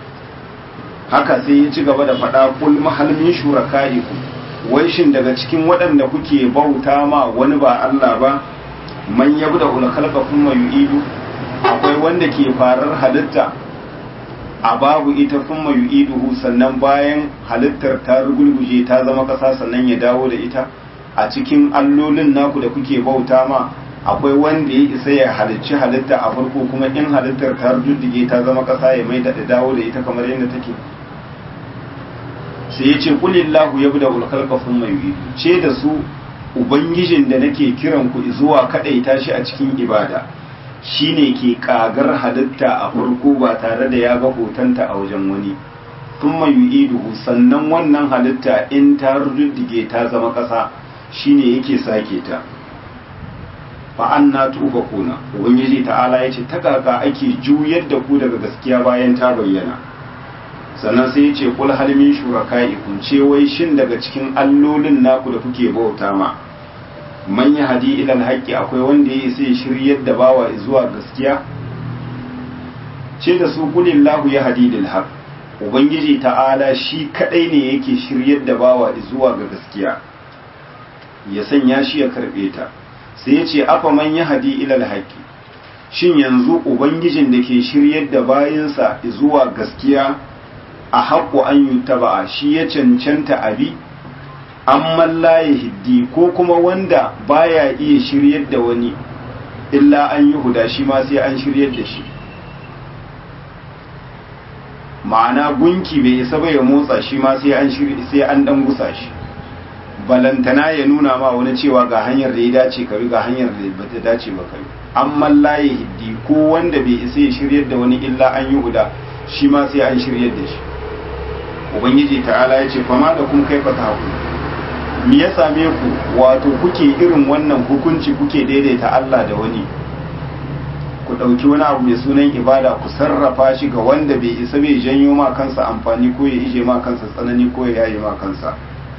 haka sai ya ci gaba da faɗa kul mahalmin shurakaikum wai shin daga cikin waɗanda kuke bauta ma wani ba Allah ba man yabda ul khalqa thumma yu'idu akwai wanda ke farar halitta a babu ita thumma yu'iduhu sannan bayan halittar ta rugulguje ta zama ƙasa sannan ya dawo da ita a cikin allolin naku da kuke bauta ma akwai wanda ya isa ya halicci halitta a farko kuma in halittar ta rujuddige ta zama ƙasa ya mai da dawo da ita kamar yadda take sai ya ce kulillahu ya buda ulkalka sun mai ce da su ubangijin da nake kiran ku zuwa kaɗaita shi a cikin ibada shine ke kagar halitta a farko ba tare da ya ga hotonta a wajen wani thumma yu'iduhu sannan wannan halitta in ta ruddige ta zama ƙasa shine yake sake ta fa anna tufakuna ubangiji ta'ala yace ta kaka ake juyar da ku daga gaskiya bayan ta bayyana sannan sai yace kul hal min shuraka'ikum ce wai shin daga cikin allolin naku da kuke bauta ma man hadi ila alhaqi akwai wanda yayi sai shiryar da bawa zuwa gaskiya ce da su kulillahu ya hadi lil haqq ubangiji ta'ala shi kadai ne yake shiryar da bawa zuwa ga gaskiya ya sanya shi ya karbe ta sai ya ce afa man ya hadi ilal haƙi shin yanzu ubangijin da ke shiryar da bayansa zuwa gaskiya a haƙo an yi taba'a shi ya cancanta abi an mallaye hiddi ko kuma wanda baya iya shiryar da wani illa an yi huda shi ma sai an shiryar da shi ma'ana gunki bai isa ba ya motsa shi ma sai an sai an dan gusa shi balantana ya nuna ma wani cewa ga hanyar da ya dace ka ga hanyar da ba ta dace ba kai amma laye hiddi ko wanda bai isa ya shiryar da wani illa an yi huda shi ma sai an shiryar da shi ubangiji ta'ala ya ce fama da kun kai fata haku me ya same ku wato kuke irin wannan hukunci kuke daidaita Allah da wani ku ɗauki wani abu mai sunan ibada ku sarrafa shi ga wanda bai isa bai janyo ma kansa amfani ko ya ije ma kansa tsanani ko ya yaye ma kansa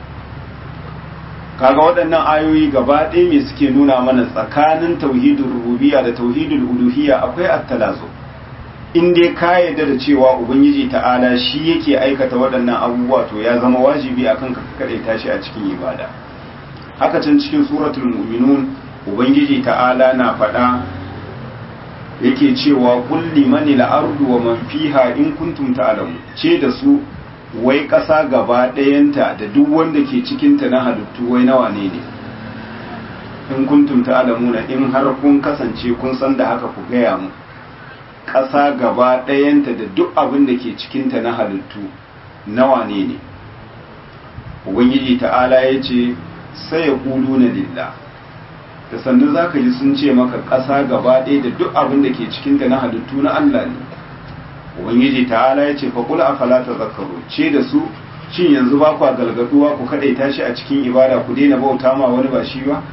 kaga waɗannan ayoyi gaba ɗaya me suke nuna mana tsakanin tauhidul rububiyya da tauhidul uluhiyya akwai attalazo in dai ka yarda da cewa ubangiji ta'ala shi yake aikata waɗannan abubuwa to ya zama wajibi akan ka kaɗai tashi a cikin ibada haka can cikin suratul mu'minun ubangiji ta'ala na faɗa yake cewa kulli manil ardu wa man fiha in kuntum ta'lamu ce da su wai ƙasa gaba ɗayanta da duk wanda ke cikinta na halittu wai nawa ne ne in kuntum ta'lamuna in har kun kasance kun san da haka ku gaya mu ƙasa gaba ɗayanta da duk abin da ke cikinta na halittu nawa ne ne ubangiji ta'ala ya ce sai ya kudu na lillah da sannu za ka ji sun ce maka ƙasa gaba ɗaya da duk abin da ke cikinta na halittu na Allah ne ubangiji ta'ala ya ce faƙul a falata zakaru ce da su shin yanzu ba ku galgaduwa ku kaɗaita shi a cikin ibada ku daina bauta ma wani ba shi ba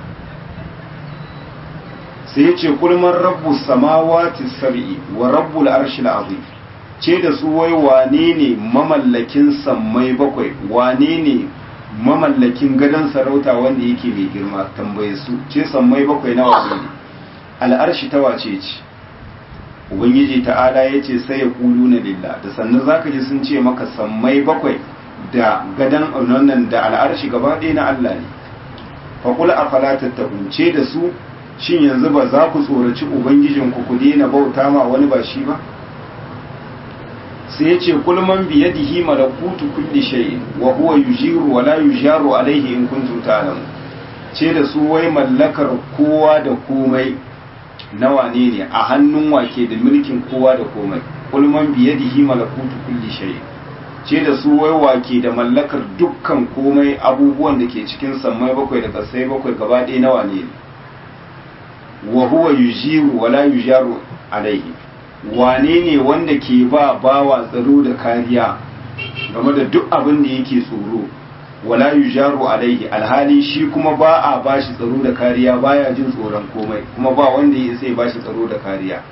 sai ya ce kulman rabbu samawati sab'i wa rabbul arshil azim ce da su wai wane ne mamallakin sammai bakwai wane ne mamallakin gadon sarauta wanda yake mai girma tambaye su ce sammai bakwai na wane ne al'arshi ta wace ce ubangiji ta'ala ya ce sai ya kulu na lillah da sannan zaka ji sun ce maka sammai bakwai da gadon wannan da al'arshi gaba ɗaya na Allah ne faƙul a falatattahun ce da su shin yanzu ba za ku tsoraci ubangijinku ku daina bauta ma wani ba shi ba sai ya ce kulman biyadihi malakutu kulli shay wa huwa yujiru wa la yujaru alaihi in kuntum ta'lamun ce da su wai mallakar kowa da komai na wane ne a hannun wake da mulkin kowa da komai kulman biyadihi malakutu kulli shay ce da su wai wake da mallakar dukkan komai abubuwan da ke cikin sammai bakwai da kasai bakwai gaba ɗaya na wane ne wa huwa yujiru wa la yujaru alaihi wane ne wanda ke ba bawa tsaro da kariya game da duk abin da yake tsoro wala yujaru alaihi alhali shi kuma ba a bashi tsaro da kariya baya jin tsoron komai kuma ba wanda ya sai bashi tsaro da kariya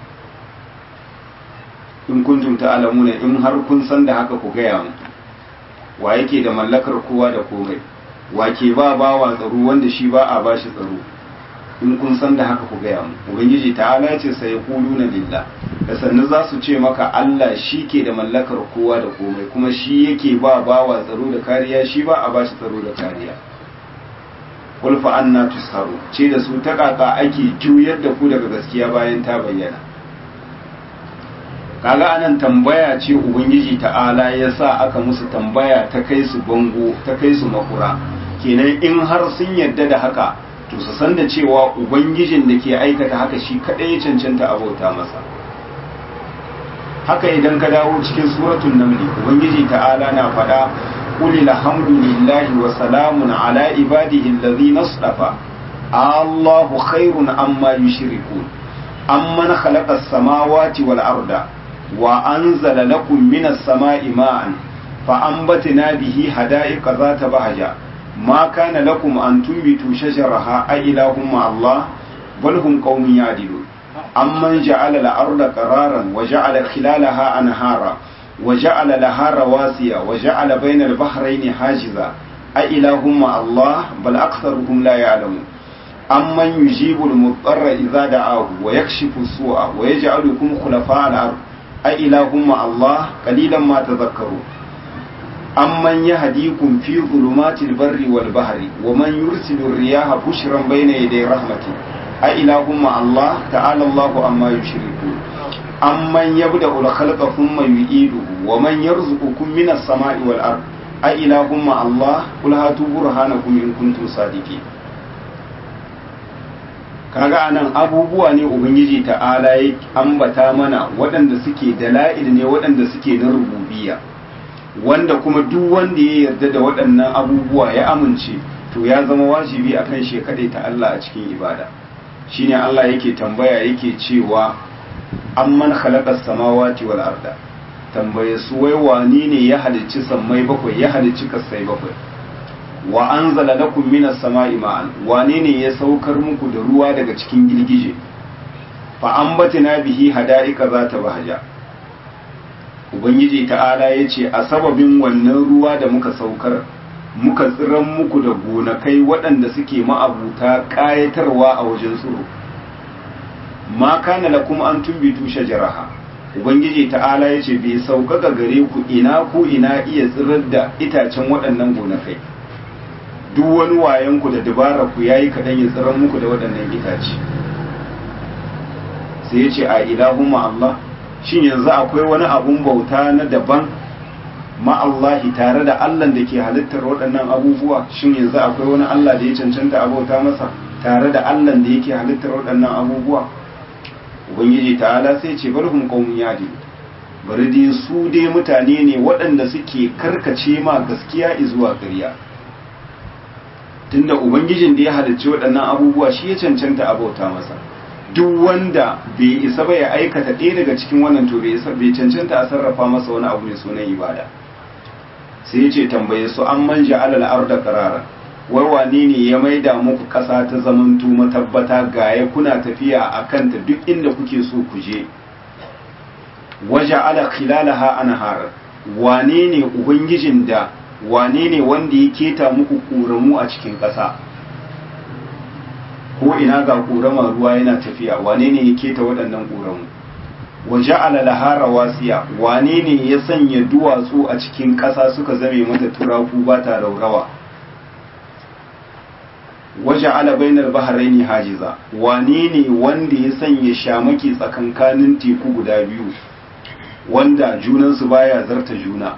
in kuntum ta'lamuna in har kun san da haka ku gaya mu wa yake da mallakar kowa da komai wa ke ba bawa tsaro wanda shi ba a bashi tsaro in kun san da haka ku gaya mu ubangiji ta'ala ce sai na lillah da sannu za su ce maka Allah shi ke da mallakar kowa da komai kuma shi yake ba bawa tsaro da kariya shi ba a bashi tsaro da kariya qul fa anna tusharu ce da su ta kaka ake juyar da ku daga gaskiya bayan ta bayyana kaga anan tambaya ce ubangiji ta'ala ya sa aka musu tambaya ta kai su bango ta kai su makura kenan in har sun yarda da haka to su san da cewa ubangijin da ke aikata haka shi kadai ya cancanta abota masa haka idan ka dawo cikin suratul namli ubangiji ta'ala na faɗa qul alhamdulillahi wa salamun ala ibadihi allazina asdafa Allahu khairun amma yushrikun amman khalaqa as-samawati wal arda wa anzala lakum minas sama'i ma'an fa anbatna bihi hada'iqa zata bahja ma kana lakum an tunbitu shajaraha a ilahum ma Allah bal hum qaumun ya'dilun amman ja'ala al-arda qararan wa ja'ala khilalaha anhara wa ja'ala laha rawasiya wa ja'ala bayna al-bahrayni hajiza a ilahum ma Allah bal aktharuhum la ya'lamun amman yujibu al-mudarra idza da'ahu wa yakshifu as-su'a wa yaj'alukum khulafa'a al-ard a ilahum ma Allah qalilan ma tadhakkarun amman yahdikum fi dhulumatil barri wal bahri wa man yursilu ar-riyaha bushran bayna yaday rahmati a ilahum ma Allah ta'ala Allahu amma yushrikun amman yabda'u al-khalqa thumma yu'iduhu wa man yarzuqukum minas sama'i wal ard a ilahum ma Allah qul hatu burhanakum in kuntum sadiqin kaga anan abubuwa ne ubangiji ta'ala ya ambata mana waɗanda suke dala'il ne waɗanda suke na rububiyya wanda kuma duk wanda ya yarda da waɗannan abubuwa ya amince to ya zama wajibi akan shi ta Allah a cikin ibada shine Allah yake tambaya yake cewa amman khalaqas samawati wal arda tambaye su wai wani ne ya halicci sammai bakwai ya halicci kasai bakwai wa anzala lakum minas sama'i ma'an wane ne ya saukar muku da ruwa daga cikin girgije fa ambatina bihi hada'ika zata bahja ubangiji ta'ala yace a sababin wannan ruwa da muka saukar muka tsiran muku da gonakai waɗanda suke ma'abuta ƙayatarwa a wajen tsiro ma kana lakum an tumbitu shajaraha ubangiji ta'ala yace bai sauƙaƙa gare ku ina ku ina iya tsirar da itacen waɗannan gonakai duk wani wayan ku da dabara ku yayi kadan ya tsiran muku da waɗannan itace sai yace a ilahumma Allah shin yanzu akwai wani abun bauta na daban ma Allah tare da Allah da ke halittar waɗannan abubuwa shin yanzu akwai wani Allah da ya cancanta a bauta masa tare da Allah da yake halittar waɗannan abubuwa ubangiji ta'ala sai ce barhum qaumun yadi bari dai su dai mutane ne waɗanda suke karkace ma gaskiya zuwa ƙarya tunda ubangijin da ya halicci waɗannan abubuwa shi ya cancanta a bauta masa duk wanda bai isa ba ya aikata ɗaya daga cikin wannan to bai isa bai cancanta a sarrafa masa wani abu mai sunan ibada sai ya ce tambaye su an manja alal arda qarara wai wane ne ya maida muku ƙasa ta zamantu matabbata gaya kuna tafiya a kanta duk inda kuke so ku je waje ala khilalaha anhar wane ne ubangijin da wane ne wanda ya keta muku ƙoramu a cikin ƙasa ko ina ga ƙorama ruwa yana tafiya wane ne ya keta waɗannan ƙoramu waje alalaha rawasiya wane ne ya sanya duwatsu a cikin ƙasa suka zame mata turaku ba ta raurawa waje ala bainar baharaini hajiza wane ne wanda ya sanya shamaki tsakankanin teku guda biyu wanda junansu baya zarta juna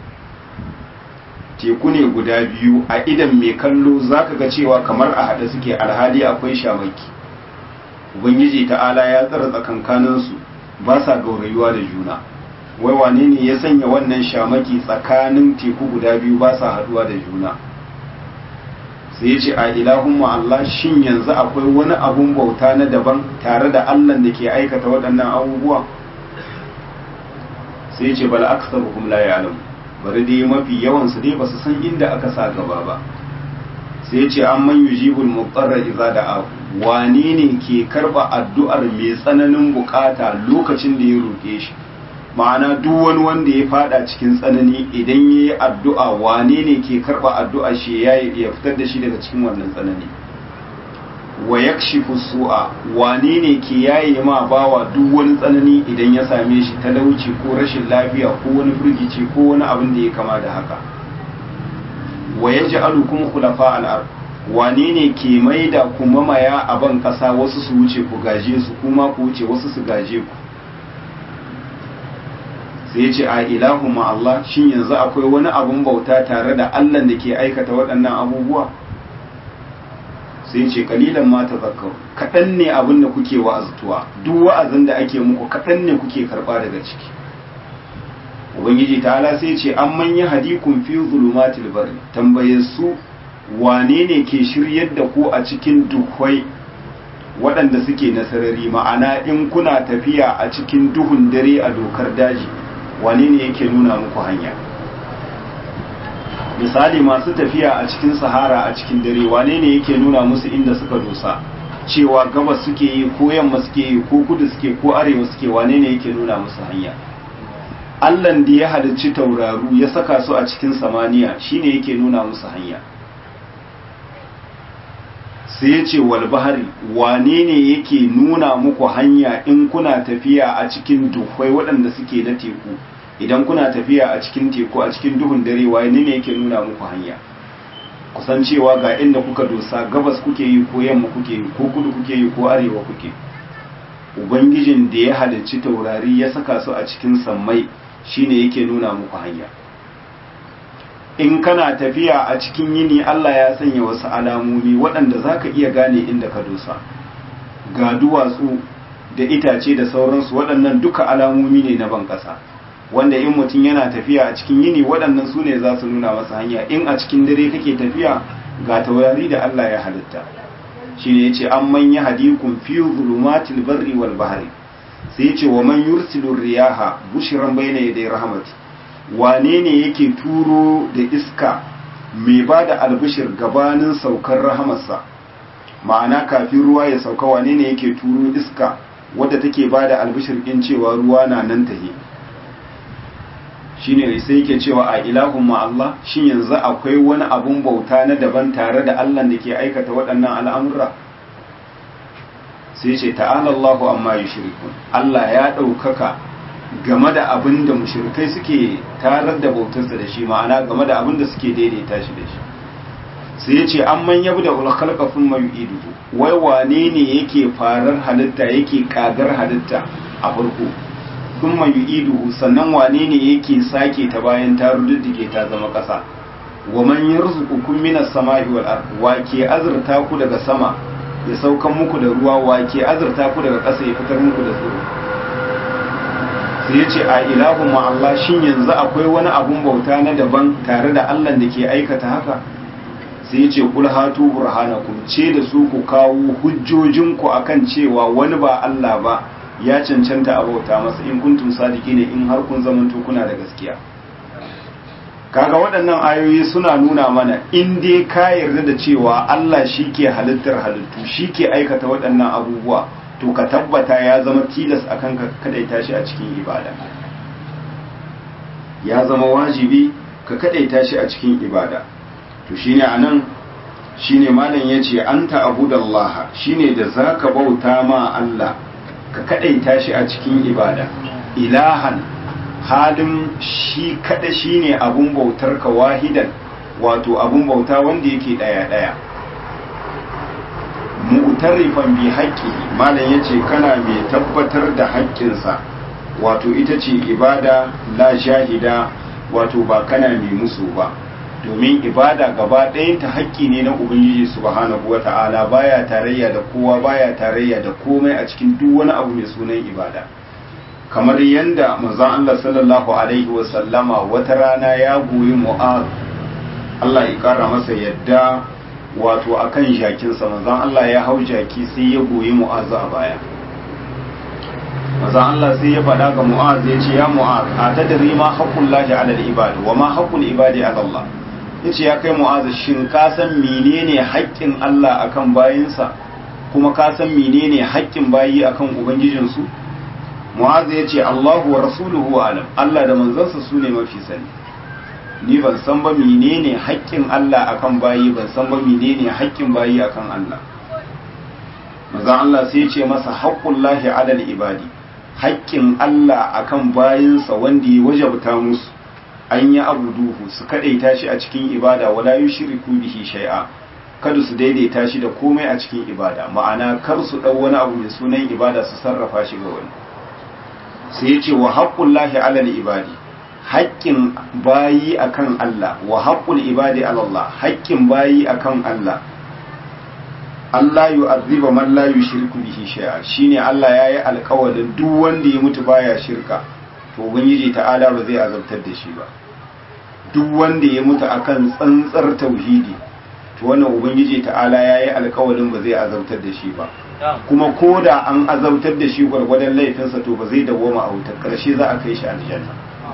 teku ne guda biyu a idan mai kallo zaka ga cewa kamar a haɗe suke alhali akwai shamaki ubangiji ta'ala ya tsara tsakankaninsu ba sa gaurayuwa da juna wai wane ne ya sanya wannan shamaki tsakanin teku guda biyu ba sa haɗuwa da juna sai ya ce a ilahumma Allah shin yanzu akwai wani abun bauta na daban tare da Allah da ke aikata waɗannan abubuwa sai ya ce bal aktsaruhum la ya'lamu bari dai mafi yawan su dai basu san inda aka sa gaba ba sai ya ce an man yujibul muqtarra idza da'a wani ne ke karba addu'ar mai tsananin bukata lokacin da ya roke shi ma'ana duk wani wanda ya fada cikin tsanani idan ya yi addu'a wane ne ke karba addu'a shi ya ya fitar da shi daga cikin wannan tsanani wa yakshifu su'a wane ne ke yaye ma bawa duk wani tsanani idan ya same shi talauci ko rashin lafiya ko wani firgici ko wani abin da ya kama da haka wa yaj'alukum khulafa al-ard wane ne ke maida ku mamaya a ban kasa wasu su wuce ku gaje su kuma ku wuce wasu su gaje ku sai ya ce a ilahu ma Allah shin yanzu akwai wani abun bauta tare da Allah da ke aikata waɗannan abubuwa sai ya ce kalilan ma ta zakar kaɗan ne abin da kuke wa'aztuwa duk wa'azin da ake muku kaɗan ne kuke karɓa daga ciki ubangiji ta'ala sai ce an manya hadikun fi zulumatil bari tambaye su wane ne ke shiryar da ku a cikin dukwai waɗanda suke na sarari ma'ana in kuna tafiya a cikin duhun dare a dokar daji wane ne yake nuna muku hanya misali masu tafiya a cikin sahara a cikin dare wane ne yake nuna musu inda suka dosa cewa gabas suke yi ko yamma suke yi ko kudu suke ko arewa suke wane ne yake nuna musu hanya Allahn da ya halicci tauraru ya saka su a cikin samaniya shine yake nuna musu hanya sai ya ce walbahari wane ne yake nuna muku hanya in kuna tafiya a cikin duhwai waɗanda suke na teku idan kuna tafiya a cikin teku a cikin duhun dare wane ne yake nuna muku hanya kusan cewa ga inda kuka dosa gabas kuke yi ko yamma kuke yi ko kudu kuke yi ko arewa kuke ubangijin da ya halicci taurari ya saka su a cikin sammai shine yake nuna muku hanya in kana tafiya a cikin yini Allah ya sanya wasu alamomi waɗanda za ka iya gane inda ka dosa ga duwatsu da itace da sauransu waɗannan duka alamomi ne na ban ƙasa wanda in mutum yana tafiya a cikin yini waɗannan su ne za su nuna masa hanya in a cikin dare kake tafiya ga taurari da Allah ya halitta shi ne ya ce an manya hadikun fi zulumatil barri wal bahari sai ya ce wa man yursilu riyaha bushiran bayna yaday rahmati wane ne yake turo da iska mai ba da albishir gabanin saukar rahamarsa ma'ana kafin ruwa ya sauka wane ne yake turo iska wadda take ba da albishir ɗin cewa ruwa na nan tahe shi ne sai yake cewa a ilahun Allah shi yanzu akwai wani abun bauta na daban tare da Allah da ke aikata waɗannan al'amura sai ce ta'ala Allahu amma yi shirikun Allah ya ɗaukaka game da abin da mushrikai suke tarar da bautarsa da shi ma'ana game da abin da suke daidaita shi da shi sai ya ce an man yabu da ulkhalqa thumma yu'iduhu wai wane ne yake farar halitta yake kagar halitta a farko thumma yu'iduhu sannan wane ne yake sake ta bayan ta ruddige ta zama kasa wa man yarzuqukum minas sama'i wal ard wa ke azurta ku daga sama ya saukan muku da ruwa wa ke azurta ku daga ƙasa ya fitar muku da tsiro sai ya ce a ilahun Allah shin yanzu akwai wani abun bauta na daban tare da Allah da ke aikata haka sai ya ce kul hatu burhanakum ce da su ku kawo hujjojinku akan cewa wani ba Allah ba ya cancanta a bauta masa in kuntum sadiki ne in har kun zamanto kuna da gaskiya kaga waɗannan ayoyi suna nuna mana in dai ka yarda da cewa Allah shi ke halittar halittu shi ke aikata waɗannan abubuwa to ka tabbata ya zama tilas a kan ka kadaita shi a cikin ibada ya zama wajibi ka kadaita shi a cikin ibada to shine anan shine malam yace anta abudallaha shine da zaka bauta ma Allah ka kadaita shi a cikin ibada ilahan halin shi kada shine abun bautar ka wahidan wato abun bauta wanda yake daya daya mu'tarifan bi haƙƙi malam yace kana mai tabbatar da haƙƙinsa wato ita ce ibada la shahida wato ba kana mai musu ba domin ibada gaba ɗayanta haƙƙi ne na ubangiji subhanahu wata'ala baya tarayya da kowa baya tarayya da komai a cikin duk wani abu mai sunan ibada kamar yanda manzon Allah sallallahu alaihi wa sallama wata rana ya goyi mu'az Allah ya kara masa yadda wato akan jakinsa manzon Allah ya hau jaki sai ya goyi mu'az a baya manzon Allah sai ya faɗa ga mu'az ya ce ya mu'az a tadri ma haqqullahi ala al-ibad wa ma haqqul ibadi ala Allah yace ya kai mu'az shin ka san menene haƙƙin Allah akan bayinsa kuma ka san menene haƙƙin bayi akan ubangijinsu mu'az ya ce Allahu wa rasuluhu alam Allah da manzansa su ne mafi sani ni ban san ba menene haƙƙin Allah akan bayi ban san ba menene haƙƙin bayi akan Allah manzon Allah sai ya ce masa haqqullahi alal ibadi haƙƙin Allah akan bayinsa wanda ya wajabta musu an yi abuduhu su kadaita shi a cikin ibada wala yushriku bihi shay'a kada su daidaita shi da komai a cikin ibada ma'ana kar su dau wani abu mai sunan ibada su sarrafa shi ga wani sai ya ce wa haqqullahi alal ibadi haƙƙin bayi akan Allah wa haƙƙul ibadi ala Allah haƙƙin bayi akan Allah Allah yu'azziba man la yushriku bihi shay'a shine Allah yayi alƙawarin duk wanda ya mutu baya shirka to ubangiji ta'ala ba zai azabtar da shi ba duk wanda ya mutu akan tsantsar tauhidi to wannan ubangiji ta'ala yayi alƙawarin ba zai azabtar da shi ba kuma ko da an azabtar da shi gwargwadon laifinsa to ba zai dawoma a wutar ƙarshe za a kai shi aljanna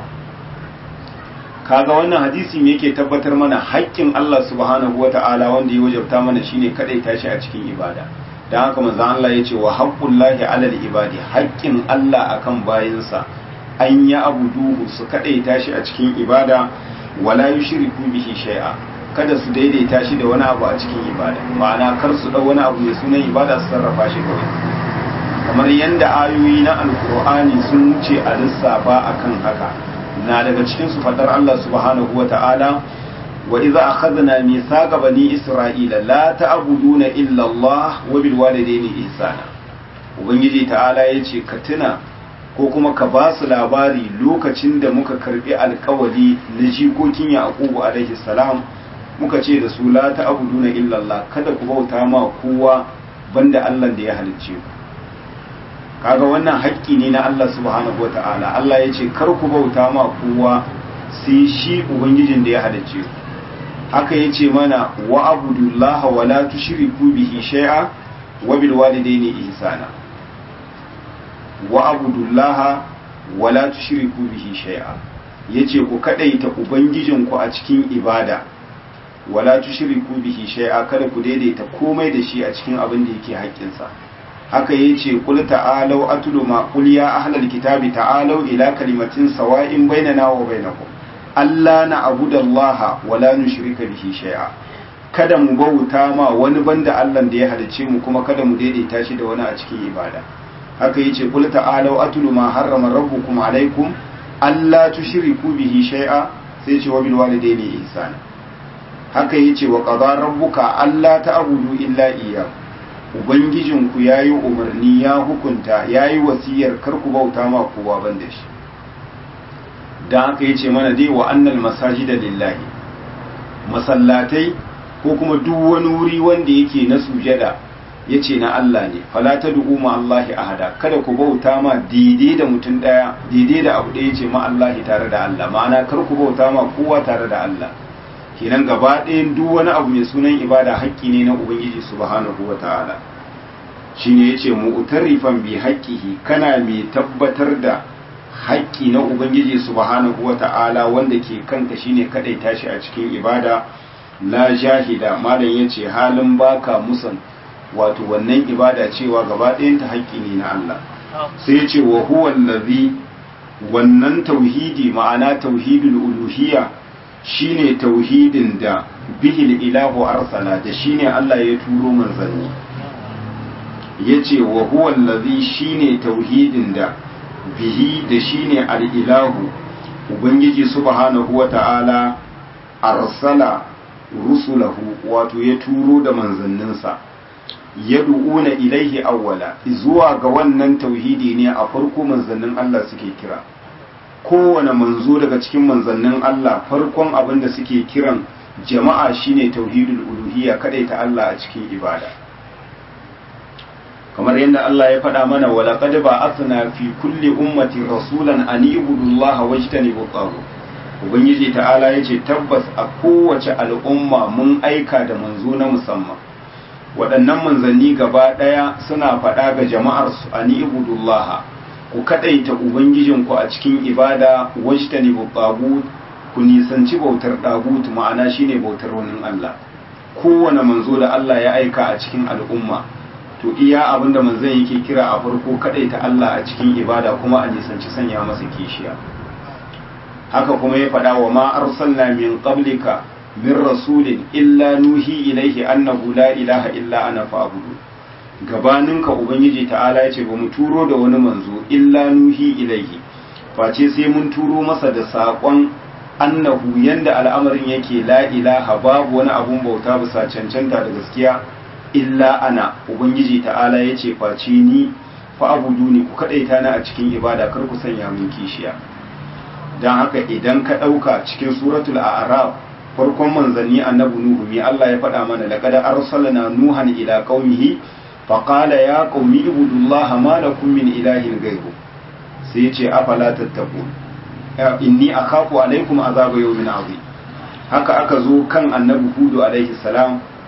kaga wannan hadisi me yake tabbatar mana haƙƙin Allah subhanahu wata'ala wanda ya wajabta mana shine kadai tashi a cikin ibada dan haka manzon Allah yace wa haqqullahi 'alal ibadi haƙƙin Allah akan bayinsa an ya abuduhu su kadai tashi a cikin ibada wala yushriku bihi shay'a kada su daidaita shi da wani abu a cikin ibada ma'ana kar su dau wani abu mai sunan ibada su sarrafa shi kawai kamar yanda ayoyi na alkur'ani sun wuce a lissafa akan haka na daga cikin su fadar Allah subhanahu wa ta'ala wa idza akhadna mithaqa bani isra'ila la ta'buduna illa Allah wa bil walidayni ihsana ubangiji ta'ala yace ka tuna ko kuma ka ba su labari lokacin da muka karbi alkawali na jikokin yaqubu alaihi salam muka ce da su la ta'buduna illa Allah kada ku bauta ma kowa banda Allah da ya halicce ku kaga wannan haƙƙi ne na Allah subhanahu wata'ala Allah ya ce kar ku bauta ma kowa sai shi ubangijin da ya halicce ku haka ya ce mana wa abudullaha wa la tushriku bihi shay'a wa bil walidayni ihsana wa abudullaha wa la tushriku bihi shay'a yace ku kadaita ubangijin ku a cikin ibada wa la tushriku bihi shay'a kada ku daidaita komai da shi a cikin abin da yake haƙƙinsa haka ya ce kul ta'alau atlu ma qul ya ahlal kitabi ta'alau ila kalimatin sawa'in bainana wa bainakum alla na'budu allaha wa la nushrika bihi shay'a kada mu bauta ma wani banda Allah da ya halice mu kuma kada mu daidaita shi da wani a cikin ibada haka yace kul ta'alau atlu ma harrama rabbukum alaikum alla tushriku bihi shay'a sai ce wa bil walidayni ihsana haka yace wa qadara rabbuka alla ta'budu illa iyyahu Ubangijinku ya yi umarni ya hukunta ya yi wasiyar karku bauta ma kowa ban da shi don haka ya ce mana dai wa annal masaji da lillahi masallatai ko kuma duk wani wuri wanda yake na sujada ya ce na Allah ne falata du'u ma Allahi ahada kada ku bauta ma daidai da mutum daya daidai da abu ɗaya ce ma Allahi tare da Allah ma'ana kar ku bauta ma kowa tare da Allah kenan gaba ɗayan duk wani abu mai sunan ibada haƙƙi ne na ubangiji subhanahu wa ta'ala shine yace mu'tarifan bi haqqihi kana mai tabbatar da haƙƙi na ubangiji subhanahu wa ta'ala wanda ke kanka shine kadai tashi a cikin ibada la jahida malam yace halin baka musan wato wannan ibada cewa gaba ɗayan ta haƙƙi ne na Allah sai yace wa huwa allazi wannan tauhidi ma'ana tauhidul uluhiyya shine tauhidin da bihil ilahu arsala da shine Allah ya turo manzanni yace wa huwa allazi shine tauhidin da bihi da shine al-ilahu ubangiji subhanahu wata'ala arsala rusulahu wato ya turo da manzanninsa yad'una ilaihi awwala zuwa ga wannan tauhidi ne a farko manzannin Allah suke kira kowane manzo daga cikin manzannin Allah farkon abin da suke kiran jama'a shine tauhidul uluhiyya ta Allah a cikin ibada kamar yadda Allah ya faɗa mana wala qad ba'athna fi kulli ummati rasulan an ibudullaha wajtanibu taghut ubangiji ta'ala yace tabbas a kowace al'umma mun aika da manzo na musamman waɗannan manzanni gaba ɗaya suna faɗa ga jama'ar su an ibudullaha ku kadaita ubangijinku a cikin ibada wajtani tagut ku nisanci bautar tagut ma'ana shine bautar wani Allah kowane manzo da Allah ya aika a cikin al'umma to iya abinda manzon yake kira a farko kadaita Allah a cikin ibada kuma a nisanci sanya masa kishiya haka kuma ya faɗa wa ma arsalna min qablika min rasulin illa nuhi ilaihi annahu la ilaha illa ana fa'budu gabaninka ubangiji ta'ala ya ce ba mu turo da wani manzo illa nuhi ilaihi face sai mun turo masa da saƙon annahu yanda al'amarin yake la ilaha babu wani abun bauta bisa cancanta da gaskiya illa ana ubangiji ta'ala ya ce face ni fa abudu ni ku kadaita na a cikin ibada kar ku sanya mun kishiya dan haka idan ka ɗauka cikin suratul a'raf farkon manzanni annabi nuhu me Allah ya faɗa mana laqad arsalna nuhan ila qaumihi faƙala ya ƙaumi ibudullaha ma lakum min ilahin gairu sai ce afala tattaku inni akhafu alaikum azaba yawmin azim haka aka zo kan annabi hudu alaihi salam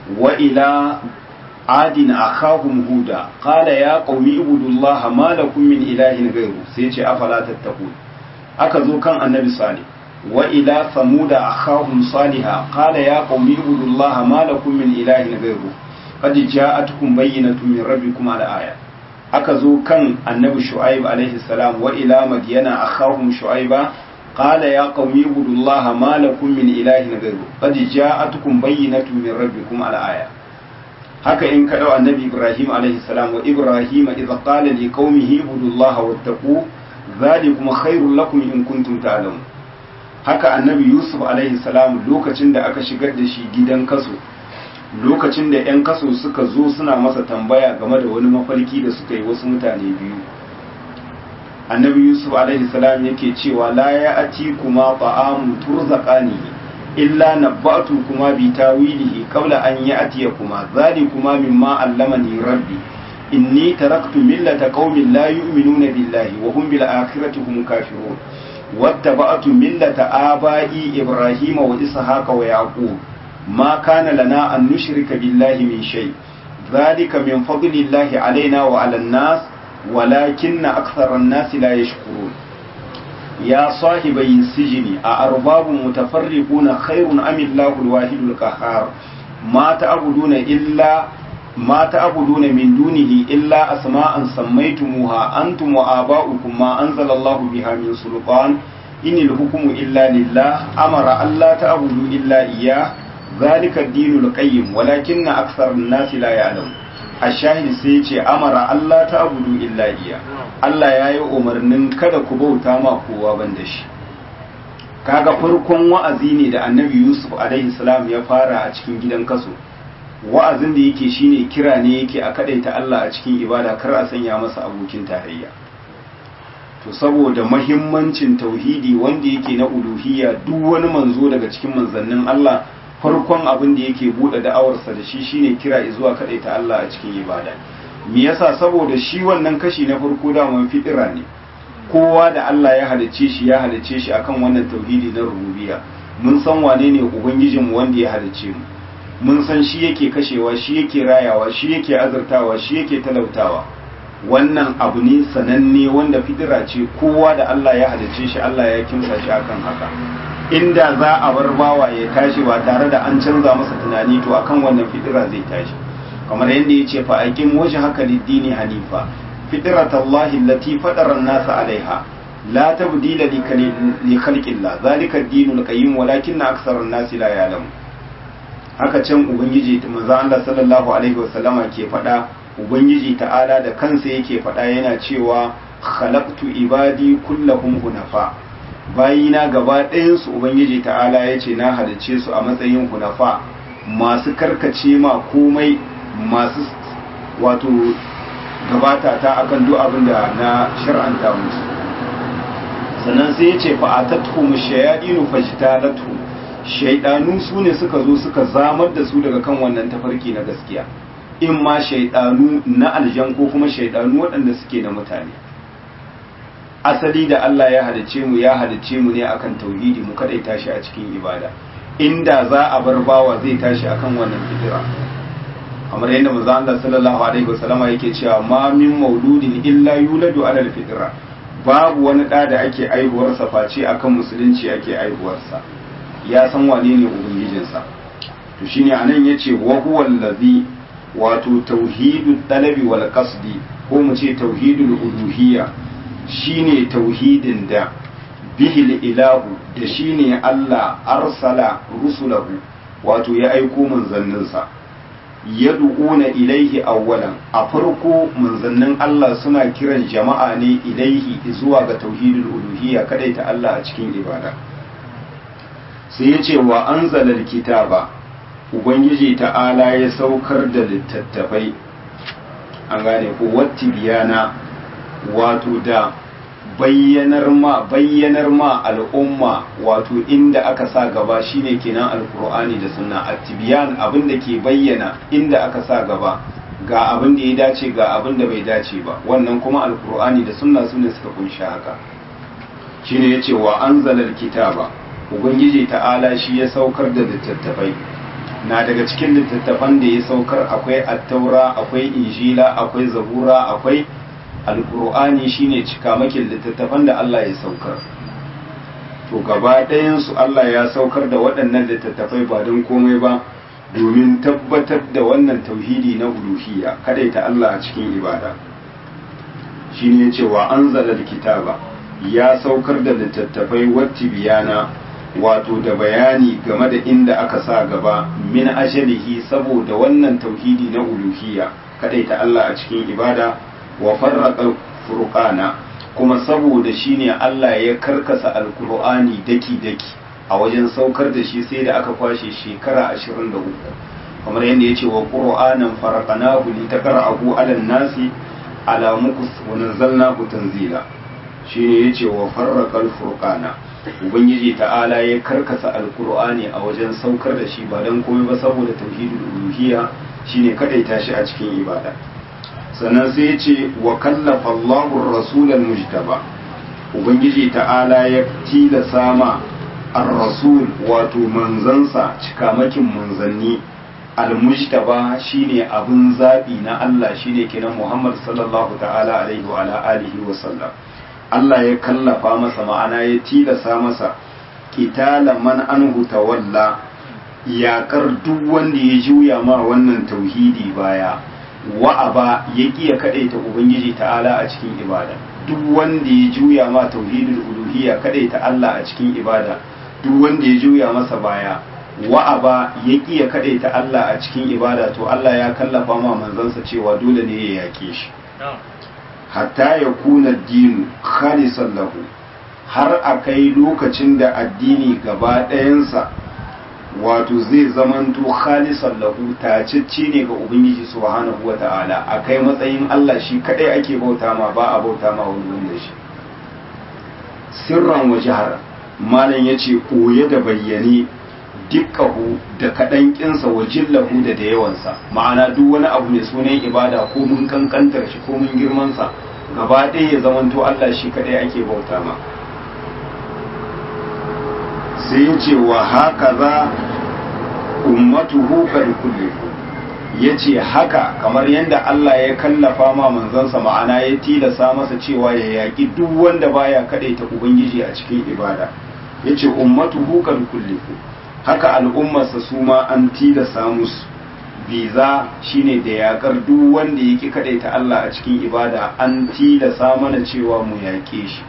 wa ila adin akhahum huda qala ya qaumi ibudullaha ma lakum min ilahin ghayru sai ce afala tattaqun aka zo kan annabi salih wa ila samuda akhahum salihah qala ya qaumi ibudullaha ma lakum min ilahin ghayru qad ja'atkum bayyinatun min rabbikum ala aya aka zo kan annabi shu'aib alaihi salam wa ila madyana akhahum shu'aiba qala ya qaumi ibudullaha ma lakum min ilahin ghayru qad ja'atkum bayyinatun min rabbikum ala aya haka in ka dau annabi ibrahim alaihi salam wa ibrahim idza qala li qaumihi ibudullaha wattaqu dhalikum khairul lakum in kuntum ta'lamun haka annabi yusuf alaihi salam lokacin da aka shigar da shi gidan kaso lokacin da 'yan kaso suka zo suna masa tambaya game da wani mafarki da suka yi wasu mutane biyu annabi yusuf alaihi salam yake cewa la ya ati kuma ta'amu turzaqani illa nabbatu kuma bi tawilihi qabla an ya'tiya kuma kuma mimma allamani rabbi inni taraktu millata qaumin la yu'minuna billahi wa hum bil akhirati hum kafirun wattaba'tu millata aba'i ibrahima wa ishaqa wa yaqub ما كان لنا أن نشرك بالله من شيء ذلك من فضل الله علينا وعلى الناس ولكن أكثر الناس لا يشكرون يا صاحبي السجن أأرباب متفرقون خير أم الله الواحد القهار ما تعبدون إلا ما تعبدون من دونه إلا أسماء سميتموها أنتم وآباؤكم ما أنزل الله بها من سلطان إن الحكم إلا لله أمر ألا تعبدوا إلا إياه ذلك الدين القيم ولكن أكثر الناس لا يعلم الشاهد سيتي أمر الله تعبدوا إلا إياه Allah ya yi umarnin kada ku bauta ma kowa ban da shi kaga farkon wa'azi ne da annabi Yusuf alaihi salam ya fara a cikin gidan kaso wa'azin da yake shine kira ne yake a kadaita Allah a cikin ibada kar a sanya masa abokin tarayya to saboda mahimmancin tauhidi wanda yake na uluhiyya duk wani manzo daga cikin manzannin Allah farkon abin da yake bude da'awarsa da shi shine kira zuwa ta Allah a cikin ibada me yasa saboda shi wannan kashi na farko da man fitira ne kowa da Allah ya halicce shi ya halicce shi akan wannan tauhidi na rububiyya mun san wane ne ubangijin mu wanda ya halicce mu mun san shi yake kashewa shi yake rayawa shi yake azurtawa shi yake talautawa wannan abu ne sananne wanda fitira ce kowa da Allah ya halicce shi Allah ya kimsa shi akan haka inda za a bar bawa ya tashi ba tare da an canza masa tunani to akan wannan fitira zai tashi kamar yadda ya ce fa aqim wajhaka lid-dini hanifa fitrat Allah allati fatara an-nas 'alayha la tabdila li khalqillah zalika ad-dinul qayyim walakinna aktsara an-nas la ya'lamun haka can ubangiji manzo Allah sallallahu alaihi wasallama ke faɗa ubangiji ta'ala da kansa yake faɗa yana cewa khalaqtu ibadi kullahum hunafa bayina gaba ɗayansu ubangiji ta'ala ya ce na halicce su a matsayin hunafa masu karkace ma komai masu wato gabata ta akan duk abin da na shar'anta musu sannan sai ya ce fa'atattu shayadinu fajtalatu shaidanu su ne suka zo suka zamar da su daga kan wannan tafarki na gaskiya in ma shaidanu na aljan ko kuma shaidanu waɗanda suke na mutane asali da Allah ya halice mu ya halice mu ne akan tauhidi mu kadai tashi a cikin ibada inda za a bar bawa zai tashi akan wannan fitira kamar yadda manzo Allah sallallahu alaihi wasallama yake cewa ma min mauludin illa yuladu ala alfitra babu wani da da ake aihuwar sa face akan musulunci ake aihuwar sa ya san wane ne ubangijinsa to shine anan yace wa huwa allazi wato tauhidul talabi wal qasdi ko mu ce tauhidul uluhiyya shine tauhidin da bihil ilahu da shine Allah arsala rusulahu wato ya aiko manzanninsa yad'una ilaihi awwalan a farko manzannin Allah suna kiran jama'a ne ilaihi zuwa ga tauhidul uluhiyya ta Allah a cikin ibada sai yace wa anzalal kitaba ubangiji ta'ala ya saukar da littattafai an gane ko watti biyana wato da bayyanar ma bayyanar ma al'umma wato inda aka sa gaba shine kenan alkur'ani da sunna at-tibyan abin da ke bayyana inda aka sa gaba ga abin da ya dace ga abin da bai dace ba wannan kuma alkur'ani da sunna sune suka kunshi haka shine yace wa anzalal kitaba ubangiji ta'ala shi ya saukar da littattafai na daga cikin littattafan da ya saukar akwai attaura akwai injila akwai zabura akwai alkur'ani shine cikamakin littattafan da Allah ya saukar to gaba ɗayansu Allah ya saukar da waɗannan littattafai ba don komai ba domin tabbatar da wannan tauhidi na uluhiyya ta Allah a cikin ibada shine yace wa anzala kitaba ya saukar da littattafai watti biyana wato da bayani game da inda aka sa gaba min ajalihi saboda wannan tauhidi na uluhiyya ta Allah a cikin ibada wa farraqa furqana kuma saboda shine Allah ya karkasa alqur'ani daki daki a wajen saukar da shi sai da aka kwashe shekara 23 kamar yadda yace wa qur'anan faraqnahu litaqra'ahu 'alan nasi ala mukus wa nazzalnahu tanzila shine yace wa farraqal furqana ubangiji ta'ala ya karkasa alqur'ani a wajen saukar da shi ba dan komai ba saboda tauhidul uluhiyya shine kadaita shi a cikin ibada sannan sai yace wa kallafa Allahu ar-rasulal mujtaba ubangiji ta'ala ya tilasa ma ar-rasul wato manzansa cikamakin manzanni al-mujtaba shine abun zabi na Allah shine kenan Muhammad sallallahu ta'ala alaihi wa ala alihi wa sallam Allah ya kallafa masa ma'ana ya tilasa masa kitala man anhu tawalla yakar duk wanda ya juya ma wannan tauhidi baya wa'aba ya kiya kadaita ubangiji ta'ala a cikin ibada duk wanda ya juya ma tauhidul uluhiyya kadaita Allah a cikin ibada duk wanda ya juya masa baya wa'aba ya kiya kadaita Allah a cikin ibada to Allah ya kallafa ma manzansa cewa dole ne ya yake shi hatta ya kuna dinu khalisan lahu har a kai lokacin da addini gaba ɗayansa wato zai zamanto khalisan lahu tacicci ne ga ubangiji subhanahu wa ta'ala a kai matsayin Allah shi kadai ake bauta ma ba a bauta ma wani wanda shi sirran wa jihar malam yace koye da bayyane dukkahu da kaɗan ƙinsa wa jillahu da da yawansa ma'ana duk wani abu mai sunan ibada ko mun kankantar shi ko mun girmansa gaba ɗaya ya zamanto Allah shi kaɗai ake bauta ma sai ya ce wa haka za ummatuhu kad kullifu ya ce haka kamar yadda Allah ya kallafa ma manzansa ma'ana ya tilasa masa cewa ya yaƙi duk wanda baya kaɗaita ubangiji a cikin ibada ya ce ummatuhu kad kullifu haka al'ummarsa su ma an tilasa musu biza shine da yakar duk wanda yake kadaita Allah a cikin ibada an tilasa mana cewa mu yaƙe shi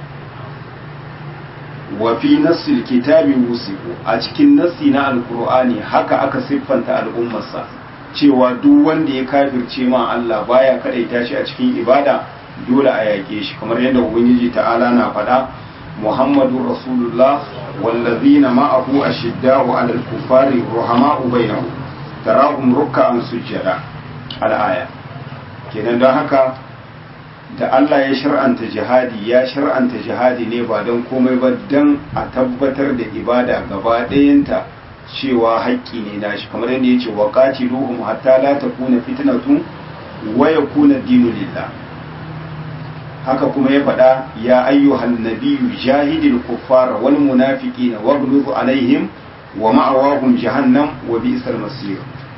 wa fi nassil kitabi wusiku a cikin nassi na alkur'ani haka aka siffanta al'ummarsa cewa duk wanda ya kafirce ma Allah baya kadaita shi a cikin ibada dole a yaƙe shi kamar yadda ubangiji ta'ala na faɗa muhammadun rasulullah wallazina ma'ahu ashidda'u 'alal kuffari ruhama'u bainahum tarahum ruk'an sujjada al-aya kenan don haka da Allah ya shar'anta jihadi ya shar'anta jihadi ne ba don komai ba don a tabbatar da ibada gaba ɗayanta cewa haƙƙi ne nashi kamar yadda ya ce wa qatiluhum hatta la takuna fitnatun wa yakuna dinu lillah haka kuma ya faɗa ya ayyuhan nabiyyu jahidil kuffara wal munafiqina waghluz alaihim wa ma'awahum jahannam wa bi'sal masir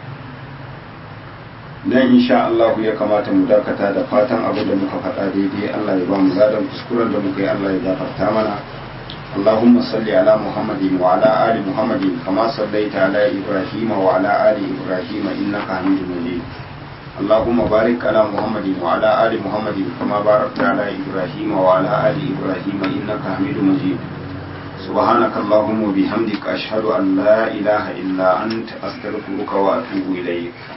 dan insha Allah ya kamata mu dakata da fatan abu da muka faɗa daidai Allah ya ba mu zadan kuskuren da muka yi Allah ya gafarta mana اللهم صل على محمد وعلى آل محمد كما صليت على إبراهيم وعلى آل إبراهيم إنك حميد مجيد اللهم بارك على محمد وعلى آل محمد كما باركت على إبراهيم وعلى آل إبراهيم إنك حميد مجيد سبحانك اللهم وبحمدك أشهد أن لا إله إلا أنت أستغفرك وأتوب إليك